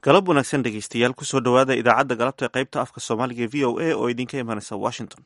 galab wanaagsan dhegeystayaal kusoo dhowaada idaacadda galabta ee qaybta afka soomaaliga e v o a oo idinka imanaysa washington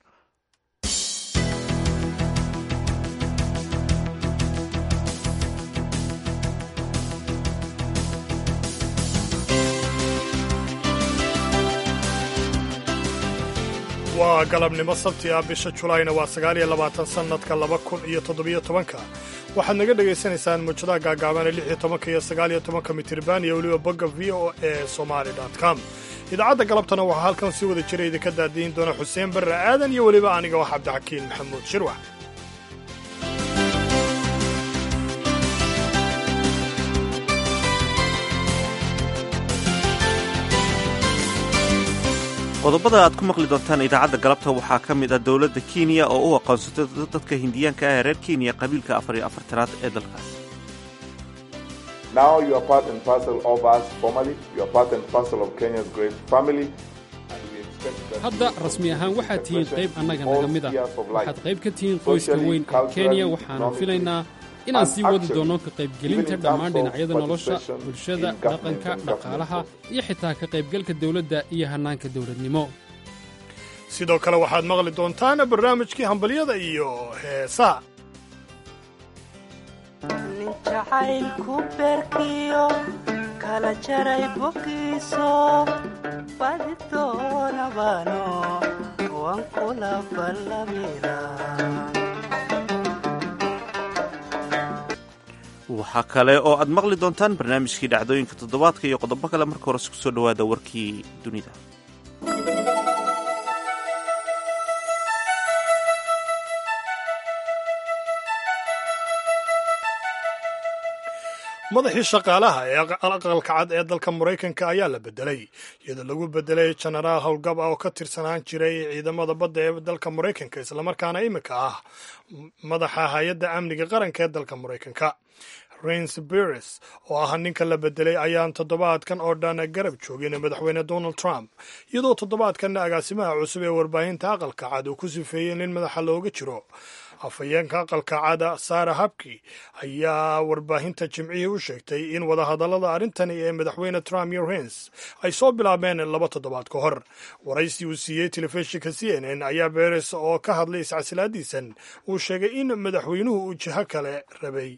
waa galabnimo sabti ah bisha julaayna waa sagaal iyo labaatan sannadka laba kun iyo toddobiyo tobanka waxaad naga dhegaysanaysaan muujadaha gaagaaban ee lix iyo tobanka iyo sagaal iyo tobanka mitirban iyo weliba bogga v o e somali com idaacadda galabtana waxaa halkan si wada jira idinka daadiin doona xuseen barre aadan iyo weliba aniga wax cabdixakiin maxamuud shirwax qodobada aad ku maqli doontaan idaacadda galabta waxaa ka mid ah dowladda kenya oo u aqoonsatay dadka hindiyaanka ah ee reer kenya qabiilka afar iyo afartanaad ee dalkaas hadda rasmi ahaan waxaad tihiin qayb annaga naga mid ah waxaad qayb ka tihiin qoyska weyn ee kenya waxaanu filaynaa inaan sii wadi doonno ka qaybgelinta dhammaan dhinacyada nolosha bulshada dhaqanka dhaqaalaha iyo xitaa ka qaybgalka dawladda iyo hannaanka dawladnimo sidoo kale waxaad maqli doontaan barnaamijkii hambalyada iyo heesaa nin jacaylku beerkiyo kala jaray bogiiso badi doonabano wan kula ballamina waxaa kale oo aad maqli doontaan barnaamijkii dhacdooyinka toddobaadka iyo qodobo kale marka hore isku soo dhowaada warkii dunida madaxii shaqaalaha ee aqalka cad ee dalka maraykanka ayaa la bedelay iyadoo lagu bedelay jenaraal howlgab ah oo ka tirsanaan jiray ciidamada badda ee dalka maraykanka islamarkaana iminka ah madaxa hay-adda amniga qaranka ee dalka maraykanka rains beres oo ah ninka la bedelay ayaan toddobaadkan oo dhan garab joogin madaxweyne donald trump iyadoo toddobaadkanna agaasimaha cusub ee warbaahinta aqalka cad uu ku sifeeyey nin madaxa looga jiro afhayeenka aqalka cada sara habki ayaa warbaahinta jimcihii u sheegtay in wadahadallada arrintani ee madaxweyne trump iyo rains ay soo bilaabeen laba toddobaad ka hor waraysi uu siiyey telefishinka c n n ayaa beres oo ka hadlay iscasilaadiisan uu sheegay in madaxweynuhu uu jiho kale rabay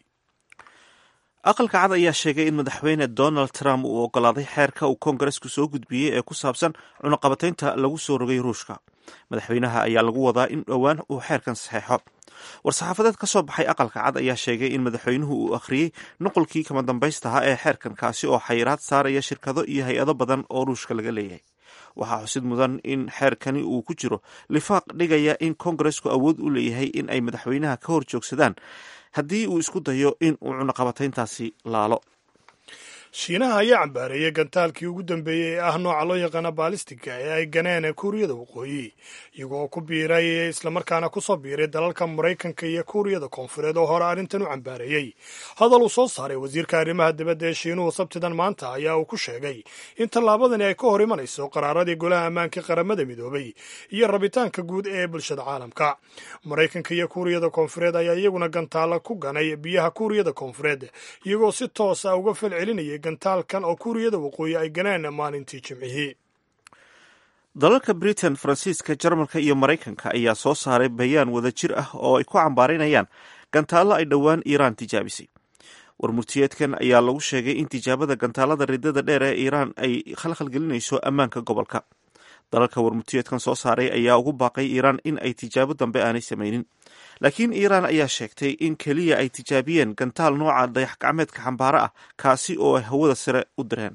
aqalka cad ayaa sheegay in madaxweyne donald trump uu ogolaaday xeerka uu koongaresku soo gudbiyey ee ku saabsan cunaqabataynta lagu soo rogay ruushka madaxweynaha ayaa lagu wadaa in dhowaan uu xeerkan saxeexo war-saxaafadeed ka soo baxay aqalka cad ayaa sheegay in madaxweynuhu uu akhriyey nuqolkii kama dambaystaha ee xeerkan kaasi oo xayiraad saaraya shirkado iyo hay-ado badan oo ruushka laga leeyahay waxaa xusid mudan in xeerkani uu ku jiro lifaaq dhigaya in koongaresku awood u leeyahay in ay madaxweynaha ka hor joogsadaan haddii uu isku dayo in uu cunaqabatayntaasi laalo shiinaha ayaa cambaareeyey gantaalkii ugu dambeeyey ee ah nooca loo yaqaana baalistiga ee ay ganeen kuuriyada waqooyi iyagoo ku biiray islamarkaana kusoo biiray dalalka maraykanka iyo kuuriyada koonfureed oo hore arrintan u cambaareeyey hadal uu soo saaray wasiirka arrimaha dibadda ee shiinuhu sabtidan maanta ayaa uu ku sheegay in tallaabadani ay ka hor imanayso qaraaradii golaha ammaanka qaramada midoobay iyo rabitaanka guud ee bulshada caalamka maraykanka iyo kuuriyada koonfureed ayaa iyaguna gantaalla ku ganay biyaha kuuriyada koonfureed iyagoo si toos ah uga falcelinayay gantaalkan oo kuuriyada waqooyi ay ganeen maalintii jimcihii dalalka britain faransiiska jarmalka iyo maraykanka ayaa soo saaray bayaan wada jir ah oo ay ku cambaarinayaan gantaallo ay dhowaan iiraan tijaabisay warmurtiyeedkan ayaa lagu sheegay in tijaabada gantaalada ridada dheer ee iiraan ay khalkhalgelinayso ammaanka gobolka dalalka warmurtiyeedkan soo saaray ayaa ugu baaqay iiraan in ay tijaabo dambe aanay samaynin laakiin iiraan ayaa sheegtay in keliya ay tijaabiyeen gantaal nooca dayax gacmeedka xambaaro ah kaasi oo ay hawada sare u direen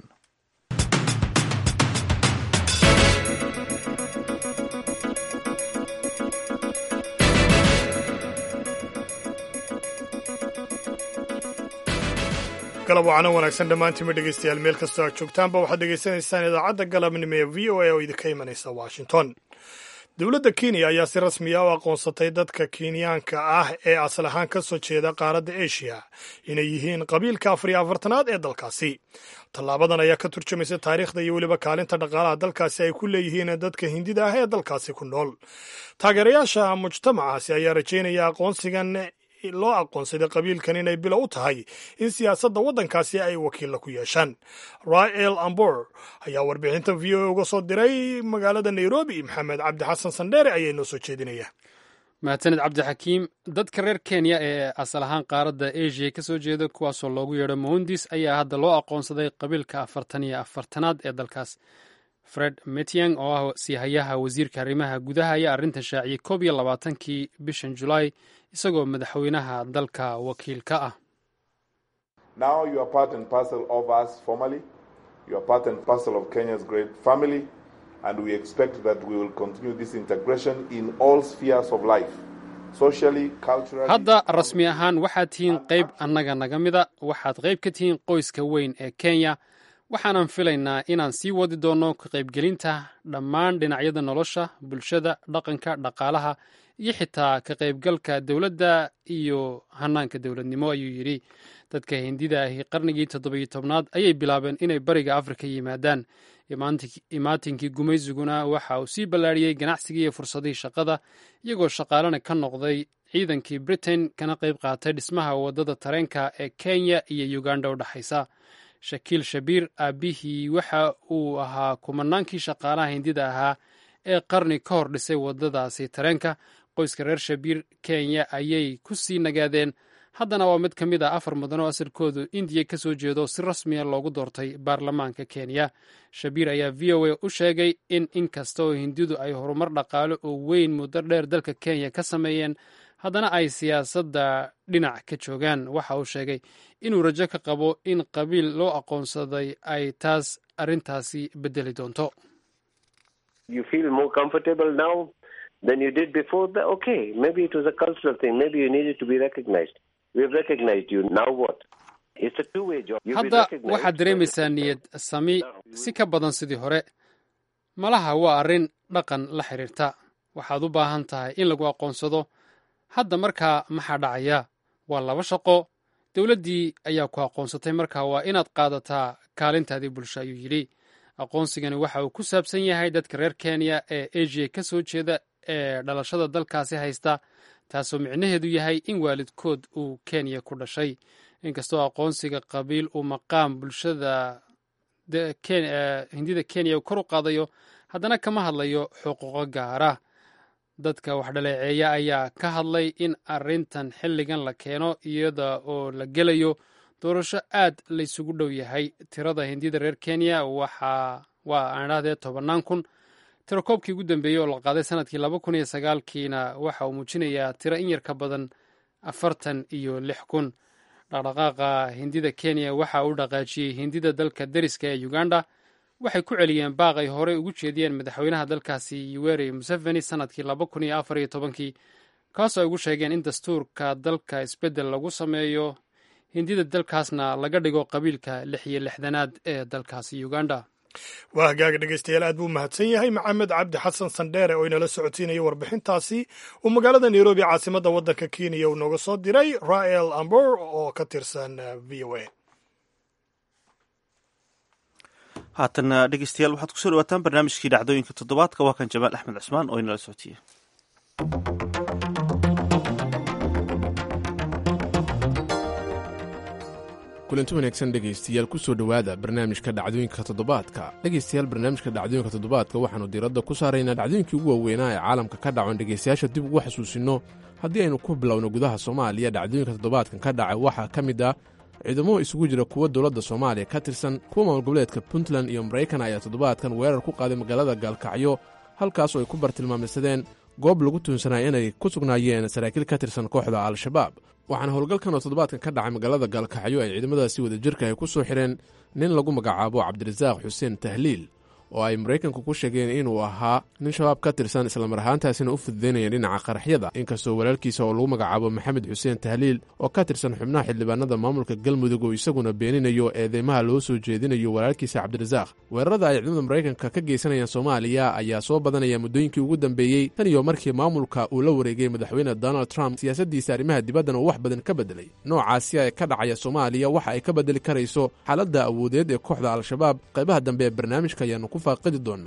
galab wacano wanaagsan dhammaantiinma dhegaystayaal meel kastoo aad joogtaanba waxaad dhegaysanaysaan idaacadda galabnimo ee v o a oo idinka imanaysa washington dowladda kenya ayaa si rasmiya u aqoonsatay dadka kenyaanka ah ee asal ahaan ka soo jeeda qaaradda eshiya inay yihiin qabiilka afar iyo afartanaad ee dalkaasi tallaabadan ayaa ka turjumaysa taariikhda iyo weliba kaalinta dhaqaalaha dalkaasi ay ku leeyihiin dadka hindida ah ee dalkaasi ku nool taageerayaasha mujtamacaasi ayaa rajaynaya aqoonsigan loo aqoonsaday qabiilkan inay bilo u tahay in siyaasadda waddankaasi ay wakiilla ku yeeshaan rael ambor ayaa warbixinta v o uga soo diray magaalada nairobi maxamed cabdi xasan sandheere ayaa inoo soo jeedinaya mahadsaned cabdixakiim dadka reer kenya ee asal ahaan qaaradda asia ka soo jeeda kuwaasoo loogu yeedho moundis ayaa hadda loo aqoonsaday qabiilka afartan iyo afartanaad ee dalkaas fred metiang oo ah siihayaha wasiirka arrimaha gudaha ayaa arrintan shaaciyey koob iyo labaatankii bishan julaay isagoo madaxweynaha dalka wakiil ka ah and we expect that we will continue this integration in all spheres of life. Socially, culturally, hadda rasmi ahaan waxaad tihiin qayb annaga naga mida waxaad qayb ka tihiin qoyska weyn ee kenya waxaanan filaynaa inaan sii wadi doonno ka qaybgelinta dhammaan dhinacyada nolosha bulshada dhaqanka dhaqaalaha iyo xitaa ka qaybgalka dowladda iyo hanaanka dowladnimo ayuu yidhi dadka hindida ahi qarnigii toddobiyo tobnaad ayay bilaabeen inay bariga afrika yimaadaan imaatinkii gumaysiguna waxa uu sii ballaadhiyey ganacsigii iyo fursadihii shaqada iyagoo shaqaalena ka noqday ciidankii britain kana qayb qaatay dhismaha waddada tareenka ee kenya iyo uganda u dhexaysa shakiil shabiir aabbihii waxa uu ahaa kumanaankii shaqaalaha hindida ahaa ee qarni ka hor dhisay waddadaasi tareenka qoyska reer shabiir kenya ayay ku sii nagaadeen haddana waa mid ka mid ah afar mudan oo asalkoodu indiya ka soo jeedo si rasmiya loogu doortay baarlamaanka kenya shabiir ayaa v o a u sheegay in inkasta oo hindidu ay horumar dhaqaale oo weyn muddo dheer dalka kenya ka sameeyeen haddana ay siyaasadda dhinac ka joogaan waxa uu sheegay inuu rajo ka qabo in qabiil loo aqoonsaday ay taas arrintaasi bedeli doonto hadda waxaad dareemaysaa niyad sami si ka badan sidii hore malaha waa arrin dhaqan la xiriirta waxaad u baahan tahay in lagu aqoonsado hadda markaa maxaa dhacaya waa laba shaqo dowladdii ayaa ku aqoonsatay markaa waa inaad qaadataa kaalintaadii bulsho ayuu yidhi aqoonsigani waxa uu ku saabsan yahay dadka reer kenya ee asia ka soo jeeda ee dhalashada dalkaasi haysta taasoo micnaheedu yahay in waalidkood uu kenya ku dhashay inkastoo aqoonsiga qabiil uu maqaam bulshada hindida kenya uu kor u qaadayo haddana kama hadlayo xuquuqo gaara dadka wax dhaleeceeya ayaa ka hadlay in arrintan xilligan la keeno iyada oo la gelayo doorasho aad laysugu dhow yahay tirada hindida reer kenya waxa waa aan idhahdee tobannaan kun tirakoobkii ugu dambeeyey oo la qaaday sanadkii laba kun iyo sagaalkiina waxa uu muujinayaa tiro in yar ka badan afartan iyo lix kun dhaqdhaqaaqa hindida kenya waxa uu dhaqaajiyey hindida dalka deriska ee uganda waxay ku celiyeen baaq ay horey ugu jeediyeen madaxweynaha dalkaasi yuweri museveni sanadkii laba kun iyo afar iyo tobankii kaasoo ay ugu sheegeen in dastuurka dalka isbeddel lagu sameeyo hindida dalkaasna laga dhigo qabiilka lix iyo lixdanaad ee dalkaasi uganda waa hagaaga dhegeystayaal aad buu mahadsan yahay maxamed cabdi xasan sandheere oo inala socotiinaya warbixintaasi uu magaalada nairobi caasimadda waddanka kenya uu nooga soo diray rael ambor oo ka tirsan v o a haatana dhegeystayaal waxaad kusoo dhawaataan barnaamijkii dhacdooyinka toddobaadka waa kan jamaal axmed cusmaan oo inala socotiye kulanti wanaagsan dhegaystayaal kusoo dhowaada barnaamijka dhacdooyinka toddobaadka dhegaystayaal barnaamijka dhacdooyinka toddobaadka waxaannu diiradda ku saaraynaa dhacdooyinkii ugu waaweynaa ee caalamka ka dhacon dhegaystayaasha dib ugu xasuusinno haddii aynu ku bilowno gudaha soomaaliya dhacdooyinka toddobaadkan ka dhacay waxaa ka mid ah ciidamo isugu jira kuwa dowladda soomaaliya ka tirsan kuwa maamul goboleedka puntland iyo maraykan ayaa toddobaadkan weerar ku qaaday magaalada gaalkacyo halkaasoo ay ku bartilmaameysadeen goob lagu tuunsanaya inay ku sugnaayeen saraakiil ka tirsan kooxda al-shabaab waxaana howlgalkan oo toddobaadkan ka dhacay magaalada gaalkacyo ay ciidamadaasi wadajirka ay ku soo xidheen nin lagu magacaabo cabdirasaaq xuseen tahliil oo ay maraykanku ku sheegeen inuu ahaa nin shabaab ka tirsan islamar ahaantaasina u fududaynaya dhinaca qaraxyada inkastoo walaalkiisa oo lagu magacaabo maxamed xuseen tahliil oo ka tirsan xubnaha xildhibaanada maamulka galmudug oo isaguna beeninayo eedeymaha loo soo jeedinayo walaalkiisa cabdirasaaq weerarada ay ciidamada maraykanka ka geysanayaan soomaaliya ayaa soo badanaya muddooyinkii ugu dambeeyey tan iyo markii maamulka uu la wareegay madaxweyne donald trump siyaasaddiisa arrimaha dibaddana uu wax badan ka bedelay noocaasi ee ka dhacaya soomaaliya waxa ay ka bedeli karayso xaaladda awoodeed ee kooxda al-shabaab qaybaha dambe ee barnaamijka ayaanu ku faaqidi doonaa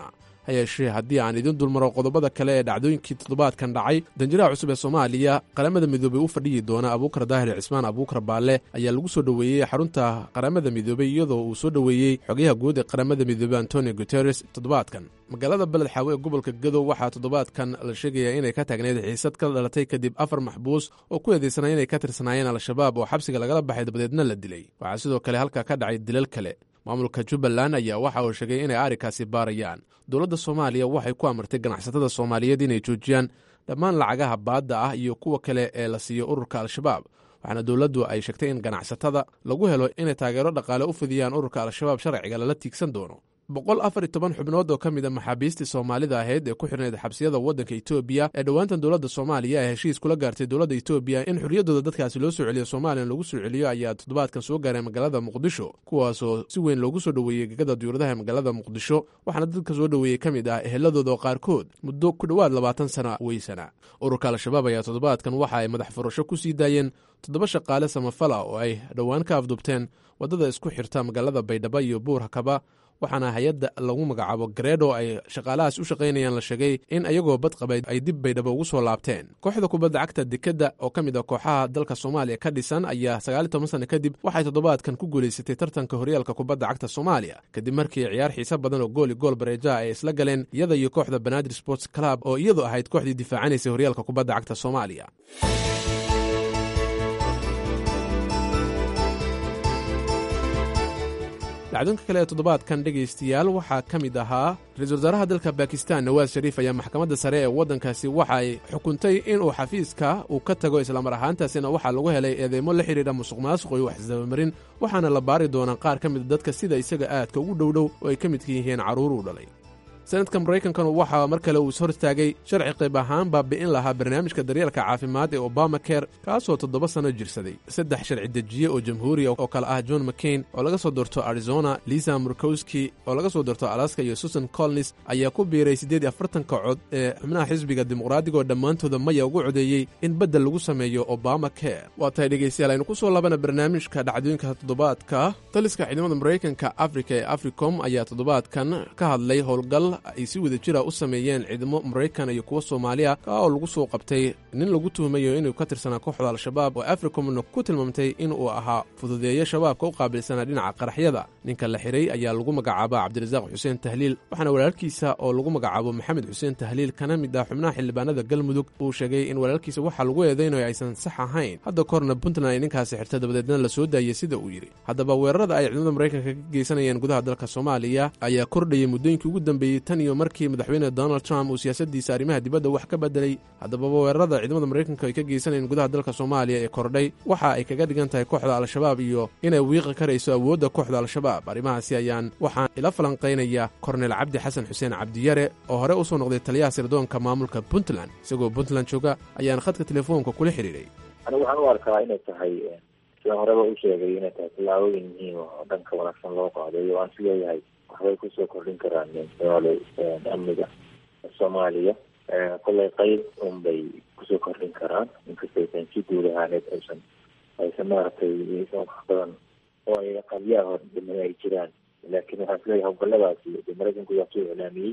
ha yeeshee haddii aan idin dulmaro qodobada kale ee dhacdooyinkii toddobaadkan dhacay danjiraha cusub ee soomaaliya qaramada midoobey u fadhiyi doona abuukar daahir cismaan abuukar baalle ayaa lagu soo dhoweeyey xarunta qaramada midoobey iyadoo uu soo dhoweeyey xogayaha guud ee qaramada midoobey antonio guteres toddobaadkan magaalada beled xaawe ee gobolka gadow waxaa toddobaadkan la sheegayaa inay ka taagneyd xiisad ka dhalatay kadib afar maxbuus oo ku eedeysanaa inay ka tirsanaayeen al-shabaab oo xabsiga lagala baxay dabadeedna la dilay waxaa sidoo kale halkaa ka dhacay dilal kale maamulka jubbaland ayaa waxa uu sheegay inay arrinkaasi baarayaan dowladda soomaaliya waxay ku amartay ganacsatada soomaaliyeed inay joojiyaan dhammaan lacagaha baadda ah iyo kuwa kale ee la siiyo ururka al-shabaab waxaana dowladdu ay sheegtay in ganacsatada lagu helo inay taageero dhaqaale u fidiyaan ururka al-shabaab sharciga lala tiigsan doono boqol afar iyo toban xubnood oo ka mid a maxaabiistii soomaalida ahayd ee ku xidhnayd xabsiyada waddanka etoobiya ee dhowaantan dowladda soomaaliya ee heshiis kula gaartay dowladda etoobiya in xorriyaddooda dadkaasi loo soo celiyo soomaliyan lagu soo celiyo ayaa toddobaadkan soo gaaray magaalada muqdisho kuwaasoo si weyn loogu soo dhoweeyey gegada diyuuradaha ee magaalada muqdisho waxaana dadka soo dhoweeyey ka mid ah eheladooda oo qaarkood muddo ku dhowaad labaatan sana weysana ururka al-shabaab ayaa toddobaadkan waxa ay madax furasho ku sii daayeen toddoba shaqaale samafala oo ay dhowaan ka afdubteen waddada isku xirta magaalada baydhabo iyo buur hakaba waxaana hay-adda lagu magacaabo gareedho ay shaqaalahaas u shaqaynayaan la sheegay in ayagoo badqabay ay dib baydhabo ugu soo laabteen kooxda kubadda cagta dekedda oo ka mid a kooxaha dalka soomaaliya ka dhisan ayaa sagaaliy toban sanno kadib waxay toddobaadkan ku guulaysatay tartanka horyaalka kubadda cagta soomaaliya kadib markii ciyaar xiise badan oo gooli gool bareejaha ay isla galeen iyada iyo kooxda banaadir sports club oo iyadu ahayd kooxdii difaacanaysay horyaalka kubadda cagta soomaaliya dhacdoonka kale ee toddobaadkan dhegaystayaal waxaa ka mid ahaa ra-iisul wasaaraha dalka bakistan nawaas shariif ayaa maxkamadda sare ee waddankaasi waxa ay xukuntay inuu xafiiska uu ka tago islamar ahaantaasina waxaa lagu helay eedeymo la xidhiidha musuq maasuq iyo waxisdabamarin waxaana la baari doonaa qaar ka mida dadka sida isaga aadka ugu dhowdhow oo ay ka midka yihiin carruur uu dhalay sanadka maraykankanu waxaa mar kale uu is hortaagay sharci qayb ahaan baabi'in lahaa barnaamijka daryeelka caafimaad ee obama care kaasoo toddoba sanno jirsaday saddex sharci dejiye oo jamhuuriya oo kale ah john mccain oo laga soo doorto arizona lisa murkowski oo laga soo doorto alaska iyo susan colnis ayaa ku biiray siddeed iyo afartanka cod ee xubnaha xisbiga dimuqraadiga oo dhammaantooda maya ugu codeeyey in beddel lagu sameeyo obama care waa tahay dhegaystayaal aynu ku soo laabana barnaamijka dhacdooyinka toddobaadka taliska ciidamada maraykanka afrika ee africom ayaa toddobaadkan ka hadlay howlgal ay si wada jira u sameeyeen ciidamo maraykan iyo kuwa soomaaliya ka oo lagu soo qabtay nin lagu tuhumayo inuu ka tirsanaa kooxda al-shabaab oo africomna ku tilmaamtay inuu ahaa fududeeyo shabaabka u qaabilsanaa dhinaca qaraxyada ninka la xiray ayaa lagu magacaaba cabdirasaaq xuseen tahliil waxaana walaalkiisa oo lagu magacaabo maxamed xuseen tahliil kana mid ah xubnaha xildhibaanada galmudug uu sheegay in walaalkiisa waxaa lagu eedaynayo aysan sax ahayn hadda korna puntland ay ninkaasi xirta dabadeedna la soo daayey sida uu yidhi haddaba weerarada ay ciidamada maraykanka ka geysanayeen gudaha dalka soomaaliya ayaa kordhayay muddooyinkii ugu dambeeyey tan iyo markii madaxweyne donald trump uu siyaasadiisa arrimaha dibadda wax ka bedelay haddaba weerarada ciidamada maraykanka ay ka geysanayeen gudaha dalka soomaaliya ee kordhay waxa ay kaga dhigan tahay kooxda al-shabaab iyo inay wiiqi karayso awoodda kooxda al-shabaab arrimahaasi ayaan waxaan ila falanqaynaya kornel cabdi xasan xuseen cabdiyare oo hore usoo noqday taliyaha sirdoonka maamulka puntland isagoo puntland jooga ayaan khadka telefoonka kula xidhiidhay anigu waxaan u arkaa inay tahay sidaan horeba u sheegay inay tahay tallaabooyin muhiim oo dhanka wanaagsan loo qaaday oo aan is leeyahay waxbay kusoo kordhin karaan somaali amniga soomaaliya kollay qeyb un bay kusoo kordhin karaan inkastaysan si guud ahaaneed aysan aysan maaragtay aysan wax badan oo ay qabyaha hor dhiman ay jiraan laakiin waxaan isleeyahay howlgalladaasi de maraykanku waa soo iclaamiyey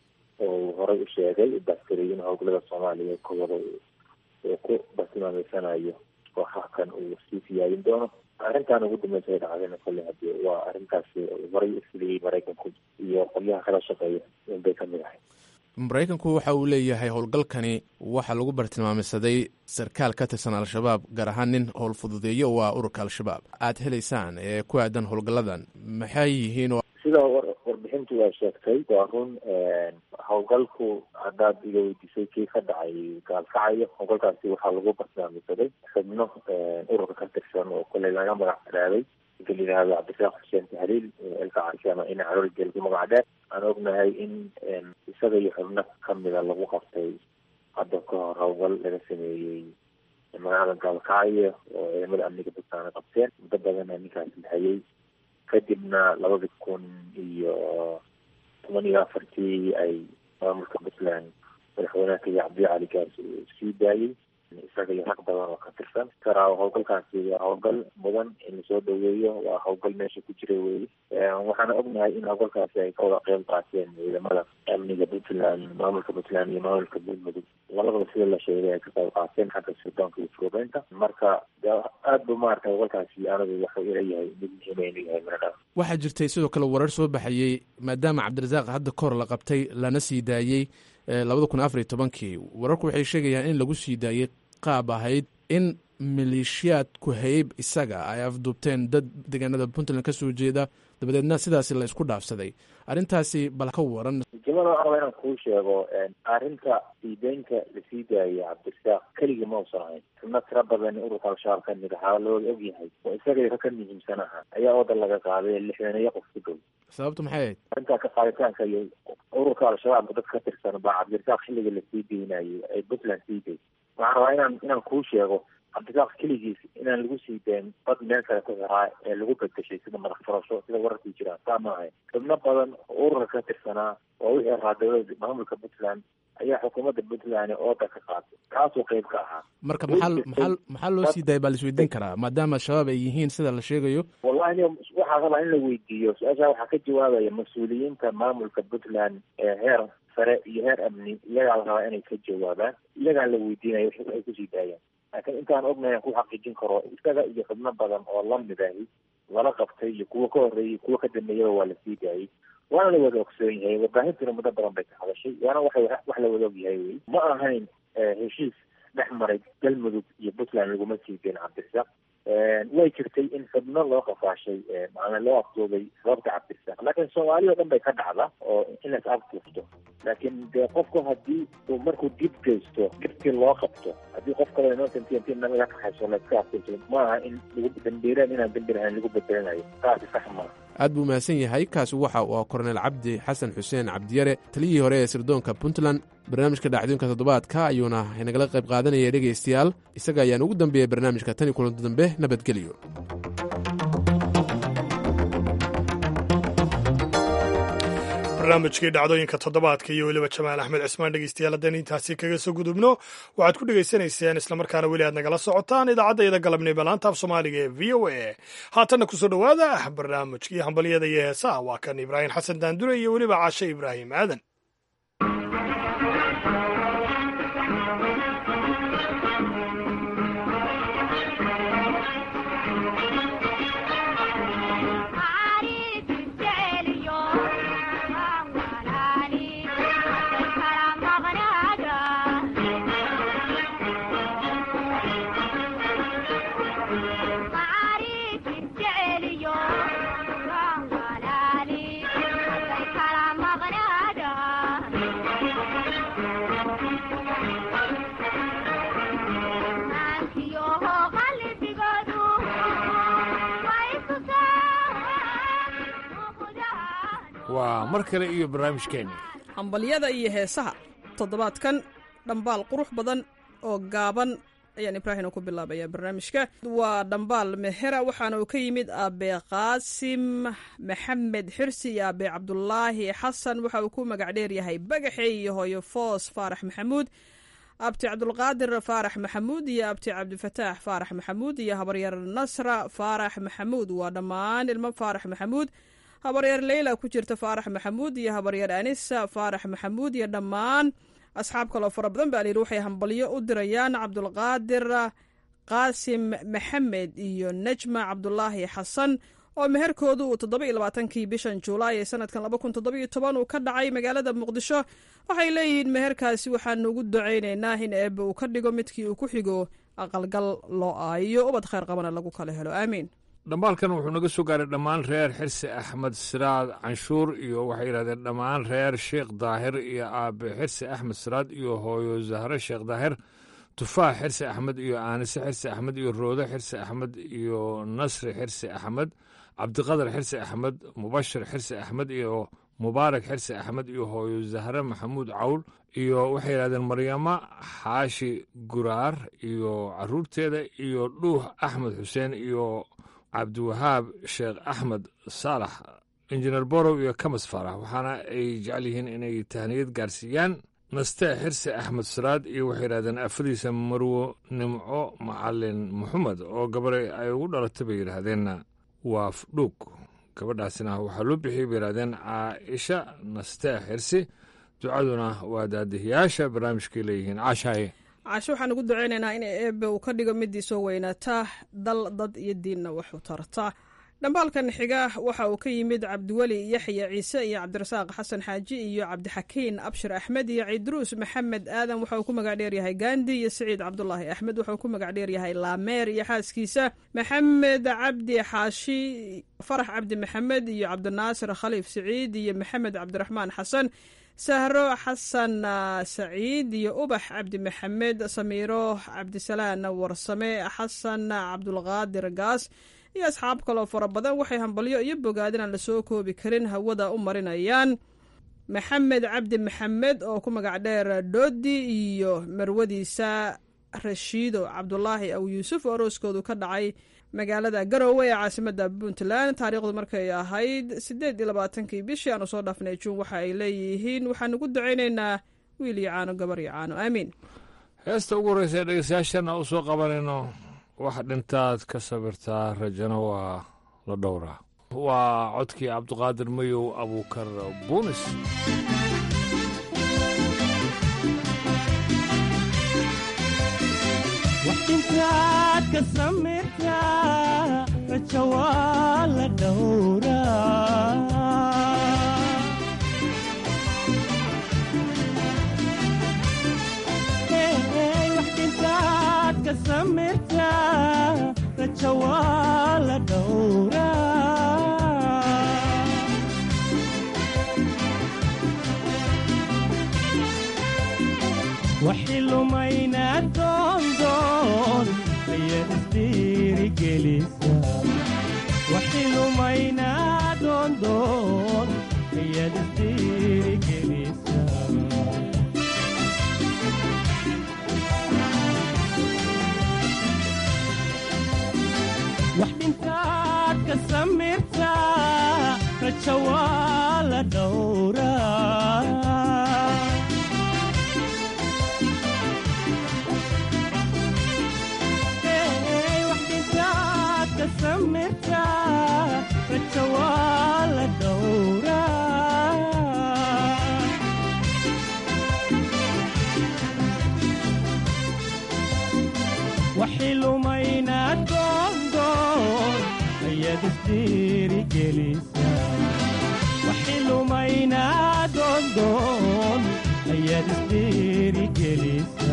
oo horey u sheegay baskariy in howlgallada soomaaliya kowada uu ku bartilmaameysanayo kooxakan uu sii siyaadin doono arrintan ugu dambaysa ay dhacdayna kolley hadii waa arrintaasi horay u fuliyey maraykanku iyo qolyaha kala shaqeeya inbay ka mid ahay maraykanku waxa uu leeyahay howlgalkani waxaa lagu bartilmaameysaday sarkaal ka tirsan al-shabaab gaar ahaan nin howl fududeeyo oo ah ururka al-shabaab aada helaysaan ee ku aadan howlgalladan maxay yihiin oo sida warbixintu waa sheegtay waa run howlgalku haddaad iga weydiisay kii ka dhacay gaalkacayo howlgalkaasi waxaa lagu bartilmaameysaday xubno ururka ka tirsan oo kolley laga magac daraaday ninka la yidhaahdo cabdirasaaq xuseen tahliil elka carshe ama ina caloolgeel lagu magac dheer aan ognahay in isaga iyo xubno kamida lagu qabtay hadda ka hor howlgal laga sameeyey magaalada gaalkacyo oo ciidamada amniga buntland qabteen muddo badana ninkaas lahayay kadibna labadi kun iyo toban iyo afartii ay maamulka puntland madaxweynaha kaya cabdi cali gaarsi uu sii daayey isaga iyo rag badan oo ka tirsan karaa howlgalkaasi waa howlgal mudan in lasoo dhaweeyo waa howlgal meesha ku jira weeye waxaana ognahay in howlgalkaasi ay ka wada qeyb qaateen ciidamada amniga puntland maamulka puntland iyo maamulka galmudug labadaba sida la sheegay ay ka qayb qaateen xagga sirdoonka iyo furubeynta marka aad bu maarata howlgalkaasi anigu waxuu ila yahay mid muhiima inuu yahay miradha waxaa jirtay sidoo kale warar soo baxayey maadaama cabdirasaaq hadda kahor la qabtay lana sii daayey labada kun afariyo tobankii wararku waxay sheegayaan in lagu sii daayey qaab ahayd in maleeshiyaadku hayb isaga ay afduubteen dad deegaanada puntland ka soo jeeda dabadeedna sidaasi la isku dhaafsaday arrintaasi bal ka waran jimada waxaa raba inaan kuu sheego arrinta siideynta lasii daayay cabdirasaaq keligii ma usan ahayn xubno tira badan ururka al-shabaab ka mid ahaa looda og yahay oo isaga ka muhiimsan aha ayaa wadan laga qaaday lixdaneeyo qof ku dhow sababtu maxay ahayd arrintaa ka qaaditaanka iyo ururka al-shabaab dad ka tirsan baa cabdirasaaq xilliga lasii deynayay ay puntland sii day waxaan rabaa inaan inaan kuu sheego cabdirasaaq keligiis inaan lagu sii dayn dad meel kale ku xiraa ee lagu bedeshay sida madax furasho sida wararkii jiraan saa ma ahayn xubno badan oo ururka ka tirsanaa oo wixii ahaa dowlada maamulka puntland ayaa xukuumadda puntland ooda ka qaatay kaasuu qeyb ka ahaa marka maxaa maxaa maxaa loo sii daayay baa la isweydiin karaa maadaama shabaab ay yihiin sida la sheegayo wallahi waxaa rabaa in la weydiiyo su-aasha waxaa ka jawaabaya mas-uuliyiinta maamulka puntland ee heer sare iyo heer amni iyagaa la rabaa inay ka jawaabaan iyagaa la weydiinaya wixii ay kusii daayaan laakiin intaan ognahay aan ku xaqiijin karo isaga iyo xubno badan oo lamid ahi lala qabtay iyo kuwa ka horreeyay kuwa ka dambeeyaba waa lasii daayay waana la wada ogsoon yahay warbaahintuna muddo badan bay ka hadashay waana waxay wax la wada og yahay wey ma ahayn heshiis dhex maray galmudug iyo puntland laguma sii dayn cabdirasaaq way jirtay in xubno loo qafaashay maana loo afduubay sababta cabdirasaaq laakiin soomaaliya o dhan bay ka dhacda oo in las afduufto laakiin dee qofku haddii uu markuu dib geysto dibkii loo qabto haddii qof kale inootanti naga kaxayso layska afduufto ma aha in lagu dambiireen inaan dambi lahayn lagu bedelinayo taasi sax maaha aad buu mahadsan yahay kaasi waxa uu ah korneel cabdi xasan xuseen cabdiyare taliyihii hore ee sirdoonka puntland barnaamijka dhacdooyinka toddobaadka ayuuna inagala qayb qaadanaya dhegaystayaal isaga ayaan ugu dambeeyey barnaamijka tan iyo kulanto dambe nabadgelyo barnaamijkii dhacdooyinka toddobaadka iyo weliba jamaal axmed cismaan dhegeystayaal haddaan intaasi kaga soo gudubno waxaad ku dhegaysanayseen islamarkaana weli aad nagala socotaan idaacadayda galabnimo laanta af soomaaliga ee v o a haatanna kusoo dhowaada barnaamijkii hambalyada iyo heesaha waa kan ibraahim xasan daandure iyo weliba caashe ibraahim aadan waa mar kale iyo barnaamijkeenni hambalyada iyo heesaha toddobaadkan dhambaal qurux badan oo gaaban ayaan ibraahim ku bilaabaya barnaamijka waa dhambaal mehera waxaana uu ka yimid aabe qaasim maxamed xirsi iyo aabe cabdulaahi xasan waxa uu ku magac dheeryahay bagaxe iyo hooyo foos faarax maxamuud abti cabdulqaadir faarax maxamuud iyo abti cabdifataax faarax maxamuud iyo habaryar nasra faarax maxamuud waa dhammaan ilmo faarax maxamuud habaryar leyla ku jirta faarax maxamuud iyo habaryar anisa faarax maxamuud iyo dhammaan asxaab kaloo fara badan baa layidhi waxay hambalyo u dirayaan cabdulqaadir qaasim maxamed iyo najma cabdulaahi xasan oo meherkoodu uu toddoba iyo labaatankii bishan juulaay ee sanadkan laba kun toddoba iyo toban uu ka dhacay magaalada muqdisho waxay leeyihiin meherkaasi waxaanu ugu ducaynaynaa in eebbe uu ka dhigo midkii uu ku xigo aqalgal loo aayo ubad khayr qabana lagu kala helo aamiin dhambaalkan wuxuu naga soo gaaray dhammaan reer xirsi axmed siraad canshuur iyo waxay yidhahdeen dhammaan reer sheekh daahir iyo aabe xirsi axmed siraad iyo hooyo zahre sheekh daahir tufaax xirsi axmed iyo aanise xirsi axmed iyo roode xirsi axmed iyo nasri xirsi axmed cabdiqadar xirsi axmed mubashir xirsi axmed iyo mubaarak xirsi axmed iyo hooyo zahre maxamuud cawl iyo waxay yidhahdeen maryamo xaashi guraar iyo caruurteeda iyo dhuux axmed xuseen iyo cabdiwahaab sheekh axmed saalax injineer borow iyo kamas faarax waxaana ay jecel yihiin inay tahniyad gaarsiiyaan nastee xirsi axmed saraad iyo waxay yidhahdeen afadiisa marwo nimco macalin maxamed oo gabare ay ugu dhalatay bay yidhaahdeenna waa fdhuug gabadhaasina waxaa loo bixiyey bay yidhahdeen caaisha nastee xirsi ducaduna waa daadihiyaasha barnaamijkay leeyihiin caashaaye caasho waxaan ugu duceynaynaa in eebe uu ka dhigo midii soo weynaata dal dad iyo diinna wax u tarta dhambaalkan xiga waxa uu ka yimid cabdiweli yaxya ciise iyo cabdirasaaq xasan xaaji iyo cabdixakiin abshir axmed iyo ciidruus maxamed aadan waxa uu ku magac dheeryahay gandi iyo siciid cabdulaahi axmed waxa uu ku magac dheeryahay laameer iyo xaaskiisa maxamed cabdi xaashi farax cabdi maxamed iyo cabdinaasir khaliif siciid iyo maxamed cabdiraxmaan xasan sahro xasan saciid iyo ubax cabdi maxamed samiiro cabdisalaan warsame xasan cabdulqaadir gaas iyo asxaab kaloo fara badan waxay hambalyo iyo bogaadin aan lasoo koobi karin hawada u marinayaan maxamed cabdi maxamed oo ku magac dheer doodi iyo marwadiisa rashiido cabdulaahi aw yuusuf oo arooskoodu ka dhacay magaalada garowe ee caasimada puntland taariikhdu markay ahayd siddeed iyo labaatankii bishii aanu soo dhaafnay juun waxa ay leeyihiin waxaan ugu ducaynaynaa wiil iyo caano gabar iyo caano aamiin heesta ugu horreysa ee dhegeystayaashana u soo qabanayno wax dhintaad ka sabirtaa rajana waa la dhowraa waa codkii cabdiqaadir mayow abuukar buunis waxdintaad ka samirtaa raja waa la dhowraa waxdintaad ka samirtaa raja waa la dhowraa waxay lumaynaa doondoon ayaad isdhiirigelisa waxay lumaynaa doondoon ayaad isdhiirigelisa wax dhintaad ka samirtaa raja waa la dhowraa raja waa la dhowraa waxay lumaynaa doondoon ayaad isdhiirigelisa waxay lumaynaa doondoon ayaad isdhiirigelisa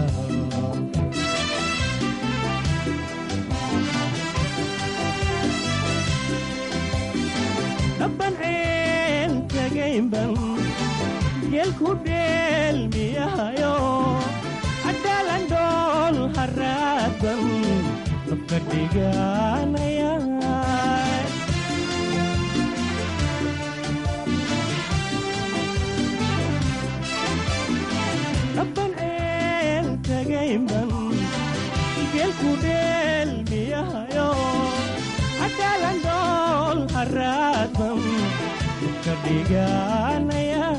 dabban ceel tagaynban geelku dheelmiyahayo adhaalan dhool haraadban dabka dhiganaya dabban ceel tagaynban geelku dheelmiyahayo adhaalan dhool haraadban ka dhiganaya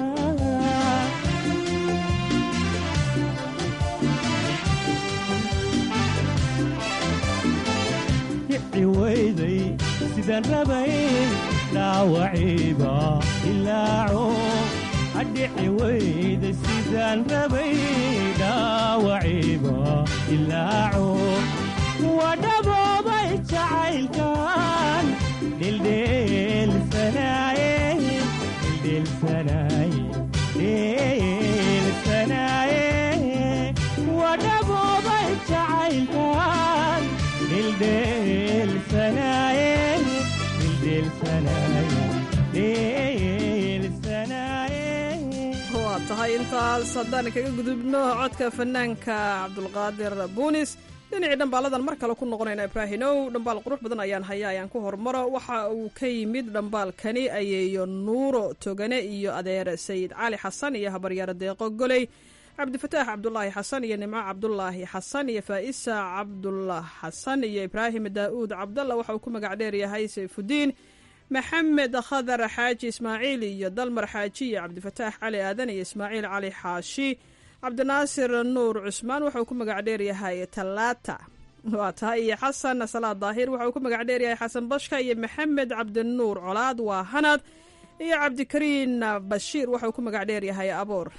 kici weyday sidaan rabay dhaawaciiba ilaaco adhici weyday sidaan rabay dhaawaciiba ilaaco waa dhaboobay jacaylkan dhildheelsanaaye dhildheelsanaaye dhildheelsanaaye waa dhaboobay jacaylkan dhildheelsanaaye dhildheelsanaaye dhildheelsanaaye waa tahay intaas haddaan kaga gudubno codka fanaanka cabdulqaadir buunis dhinacii dhambaaladan mar kale ku noqonayna ibraahinow dhambaal qurux badan ayaan haya ayaan ku hormaro waxa uu ka yimid dhambaalkani ayeeyo nuuro togane iyo adeer sayid cali xasan iyo habaryaaro deeqo goley cabdifataax cabdulaahi xasan iyo nimco cabdulaahi xasan iyo faa'isa cabdullah xasan iyo ibraahim daa'uud cabdalla waxa uu ku magac dheer yahay sayfudiin maxamed khadar xaaji ismaaciil iyo dalmar xaaji iyo cabdifataax cali aadan iyo ismaaciil cali xaashi cabdinaasir nuur cusmaan wuxuu ku magac dheeryahay talaata waa tahay iyo xasan salaad daahir wuxuu ku magac dheeryahay xasan bashka iyo maxamed cabdinuur colaad waa hanad iyo cabdikariin bashiir wuxuu ku magac dheeryahay aboor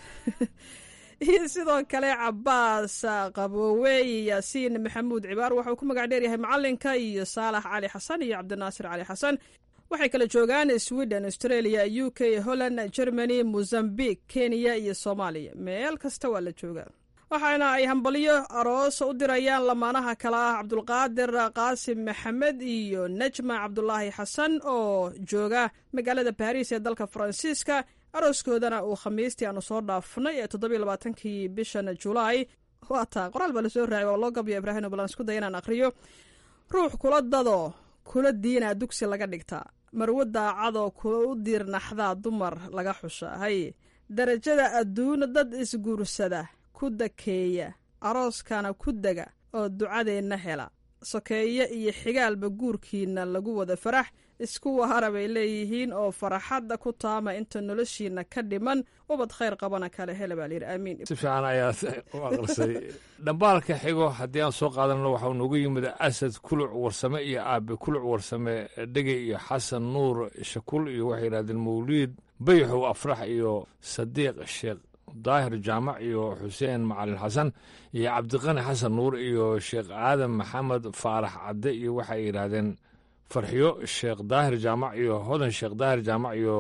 iyo sidoo kale cabaas qaboowe iyo yaasiin maxamuud cibaar wuxuu ku magac dheeryahay macalinka iyo saalax cali xasan iyo cabdinaasir cali xasan waxay kala joogaan sweden australia u k holland germany mozambique kenya iyo soomaaliya meel kasta waa la joogaa waxaana ay hambalyo aroos u dirayaan lamaanaha kale ah cabdulqaadir qaasim maxamed iyo najma cabdulaahi xasan oo jooga magaalada baariis ee dalka faransiiska arooskoodana uu khamiistii aanu soo dhaafnay ee toddobiyo labaatankii bishan julaay waa taa qoraal baa lasoo raacay waa loo gabyo ibraahim balan isku daya inaan akhriyo ruux kula dado kula diinaa dugsi laga dhigtaa marwo daacadoo kula u diirnaxdaa dumar laga xusha hay darajada adduuna dad isguursada ku dakeeya arooskana ku dega oo ducadeenna hela sokeeye iyo xigaalba guurkiinna lagu wada farax isku wahara bay leeyihiin oo faraxadda ku taama inta noloshiinna ka dhiman ubad khayr qabana kale hele baa layidhi aamiin si fiican ayaad u aqrisay dhambaalka xigo haddii aan soo qaadanno waxau noogu yimid asad kuluc warsame iyo aabe kuluc warsame dhege iyo xasan nuur shakul iyo waxay yidhahdeen mawliid bayxow afrax iyo sadiiq sheekh daahir jaamac iyo xuseen macalin xasan iyo cabdiqani xasan nuur iyo sheekh aadan maxamed faarax cadde iyo waxay yidhaahdeen farxiyo sheekh daahir jaamac iyo hodan sheekh daahir jaamac iyo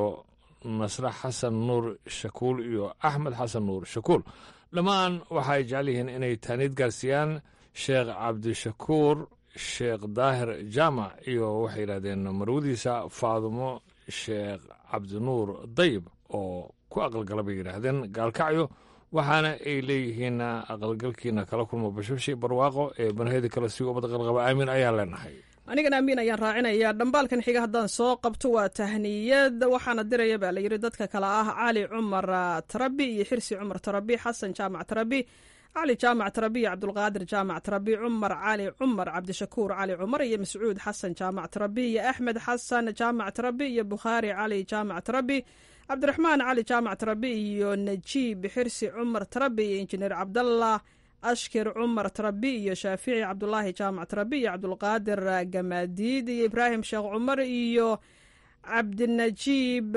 nasre xasan nuur shakuul iyo axmed xasan nuur shakuul dhammaan waxay jecel yihiin inay taaniid gaarsiiyaan sheekh cabdishakuur sheekh daahir jaamac iyo waxay yidhahdeen marwadiisa faadumo sheekh cabdinuur dayib oo ku aqalgala bay yidhaahdeen gaalkacyo waxaana ay leeyihiin aqalgalkiina kala kulmo bashbashi barwaaqo ee banahedi kale si ubad qalqaba aamin ayaan leenahay anigana amiin ayaan raacinaya dhambaalkan xiga haddaan soo qabto waa tahniyad waxaana diraya baa layidhi dadka kale ah cali cumar tarabi iyo xirsi cumar tarabi xasan jaamac tarabi cali jaamac tarabi iyo cabdulqaadir jaamac tarabi cumar cali cumar cabdishakuur cali cumar iyo mascuud xasan jaamac tarabi iyo axmed xasan jaamac tarabi iyo bukhaari cali jaamac tarabi cabdiraxmaan cali jaamac tarabi iyo najiib xirsi cumar tarabi iyo injineer cabdallah ashkir cumar tarabi iyo shaafici cabdulaahi jaamac tarabi iyo cabdulqaadir gamaadiid iyo ibraahim sheekh cumar iyo cabdinajiib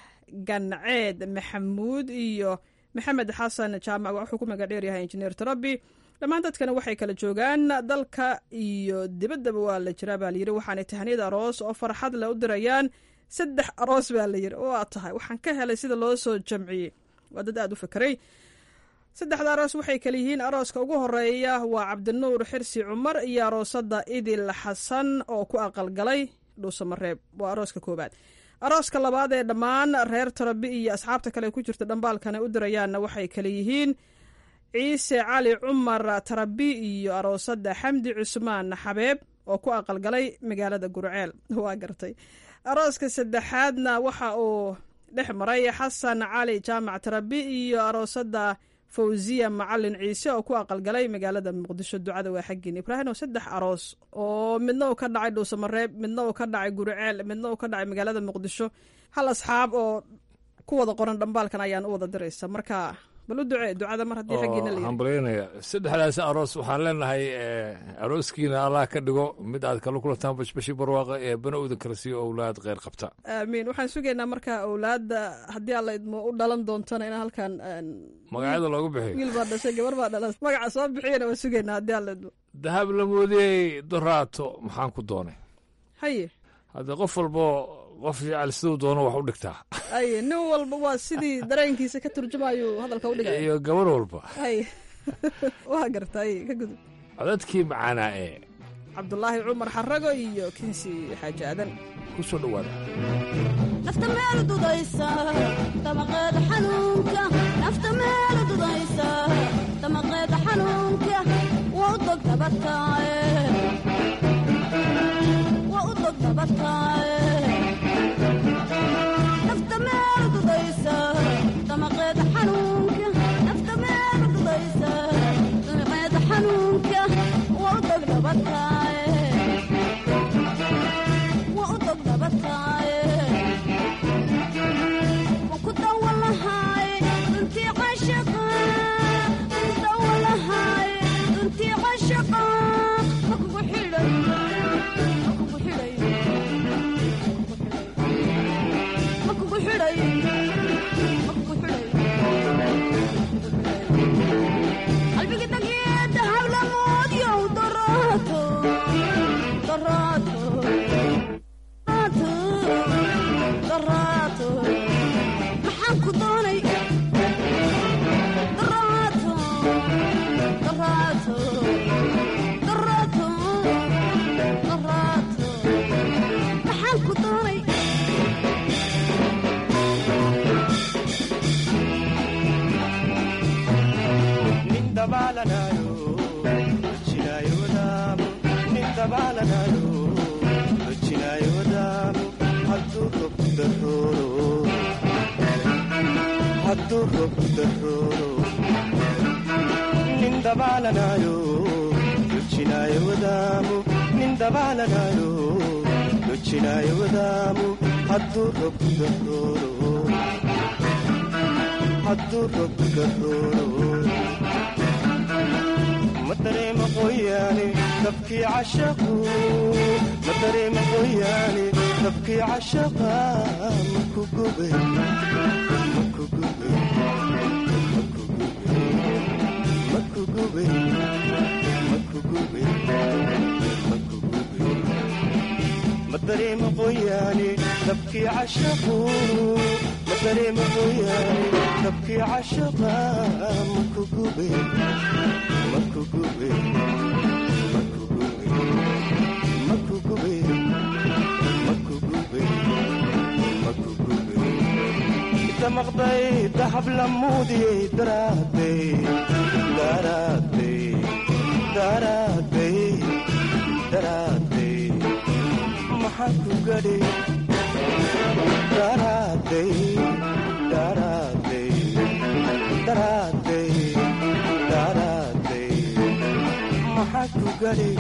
ganceed maxamuud iyo maxamed xasan jaamac wuxuu ku maga dheeryahay injineer tarabi dhammaan dadkana waxay kala joogaan dalka iyo dibaddaba waa la jiraa baa layidhi waxaanay tahniyad aroos oo farxad le u dirayaan saddex aroos baa layidhi waa tahay waxaan ka helay sida loo soo jamciyey waa dad aada u fikray saddexda aroos waxay kala yihiin arooska ugu horeeya waa cabdinuur xirsi cumar iyo aroosada idil xasan oo ku aqalgalay dhuusamareeb waa arooska koobaad arooska labaad ee dhammaan reer tarabi iyo asxaabta kale ku jirta dhambaalkana u dirayaanna waxay kala yihiin ciise cali cumar tarabi iyo aroosada xamdi cusmaan xabeeb oo ku aqalgalay magaalada gurceel waa gartay arooska saddexaadna waxa uu dhex maray xasan cali jaamac tarabi iyo aroosada fawziya macalin ciise oo ku aqalgalay magaalada muqdisho ducada waa xaggiin ibraahim oo saddex aroos oo midna uu ka dhacay dhuusamareeb midna uu ka dhacay guriceel midna uu ka dhacay magaalada muqdisho hal asxaab oo ku wada qoran dhambaalkan ayaan u wada diraysa marka bal u ducee ducada mar haddii xaggiina la hambalyaynaya saddexdaas aroos waxaan leenahay arooskiina allah ka dhigo mid aad kala kulantaan bashbashi barwaaqa ee bana udan kala siiyo owlaad kheyr qabta aamiin waxaan sugaynaa marka owlaadda haddii alla idmo u dhalan doontana in halkan magacyada loogu bixiyo wiil baa dhashay gabar baa dhalan magaca soo bixiyana waa sugaynaa haddii alla idmo dahab la moodiyey doraato maxaan ku doonay haye haddii qof walbo qof jecel siduu doono wax u dhigtaa ay nin walba waa sidii dareenkiisa ka turjumayu hadalka u dhigaya iyo gabar walba ay waa garta ay ka gudub codadkii macaanaa ee cabdulaahi cumar xarago iyo kinsi xaaji aadan ku soo dhowaada nafta meel dudaysa damaqeeda xanuunka nafta meel dudaysa damaqeeda xanuunka waa u dog dabataaye waa u dog dabataaye nafta meel dudaysa damaqeeda xanuunka nafta meel dudaysa damaqeeda xanuunka waa u dog dabataaye waa u dog dabataaye وكنت والله هاي انتي عاشقة hadduu roobku darooro nin dabaalanayo dojinaayo wadaamu nin dabaalanayo dojinaayo wadaamu hadduu roobku darooro hadduu roobku darooro ma dareema qoyaane dabkii cashaqu ma dareema qoyaane dabkii cashaqa maku gube maku gube maku gube maku gube maku gube ma dareema qoyaane dabkii cashaqu ma dareema qoyaane dabkii cashaqa maku gube maku gube maku gube maku gube maku gube maku gube damaqday dahab lamuudiyey daraaday daraaday daraaday daraaday maxaa ku gadhi daraaday daraaday daraaday daraaday maxaa ku gadhi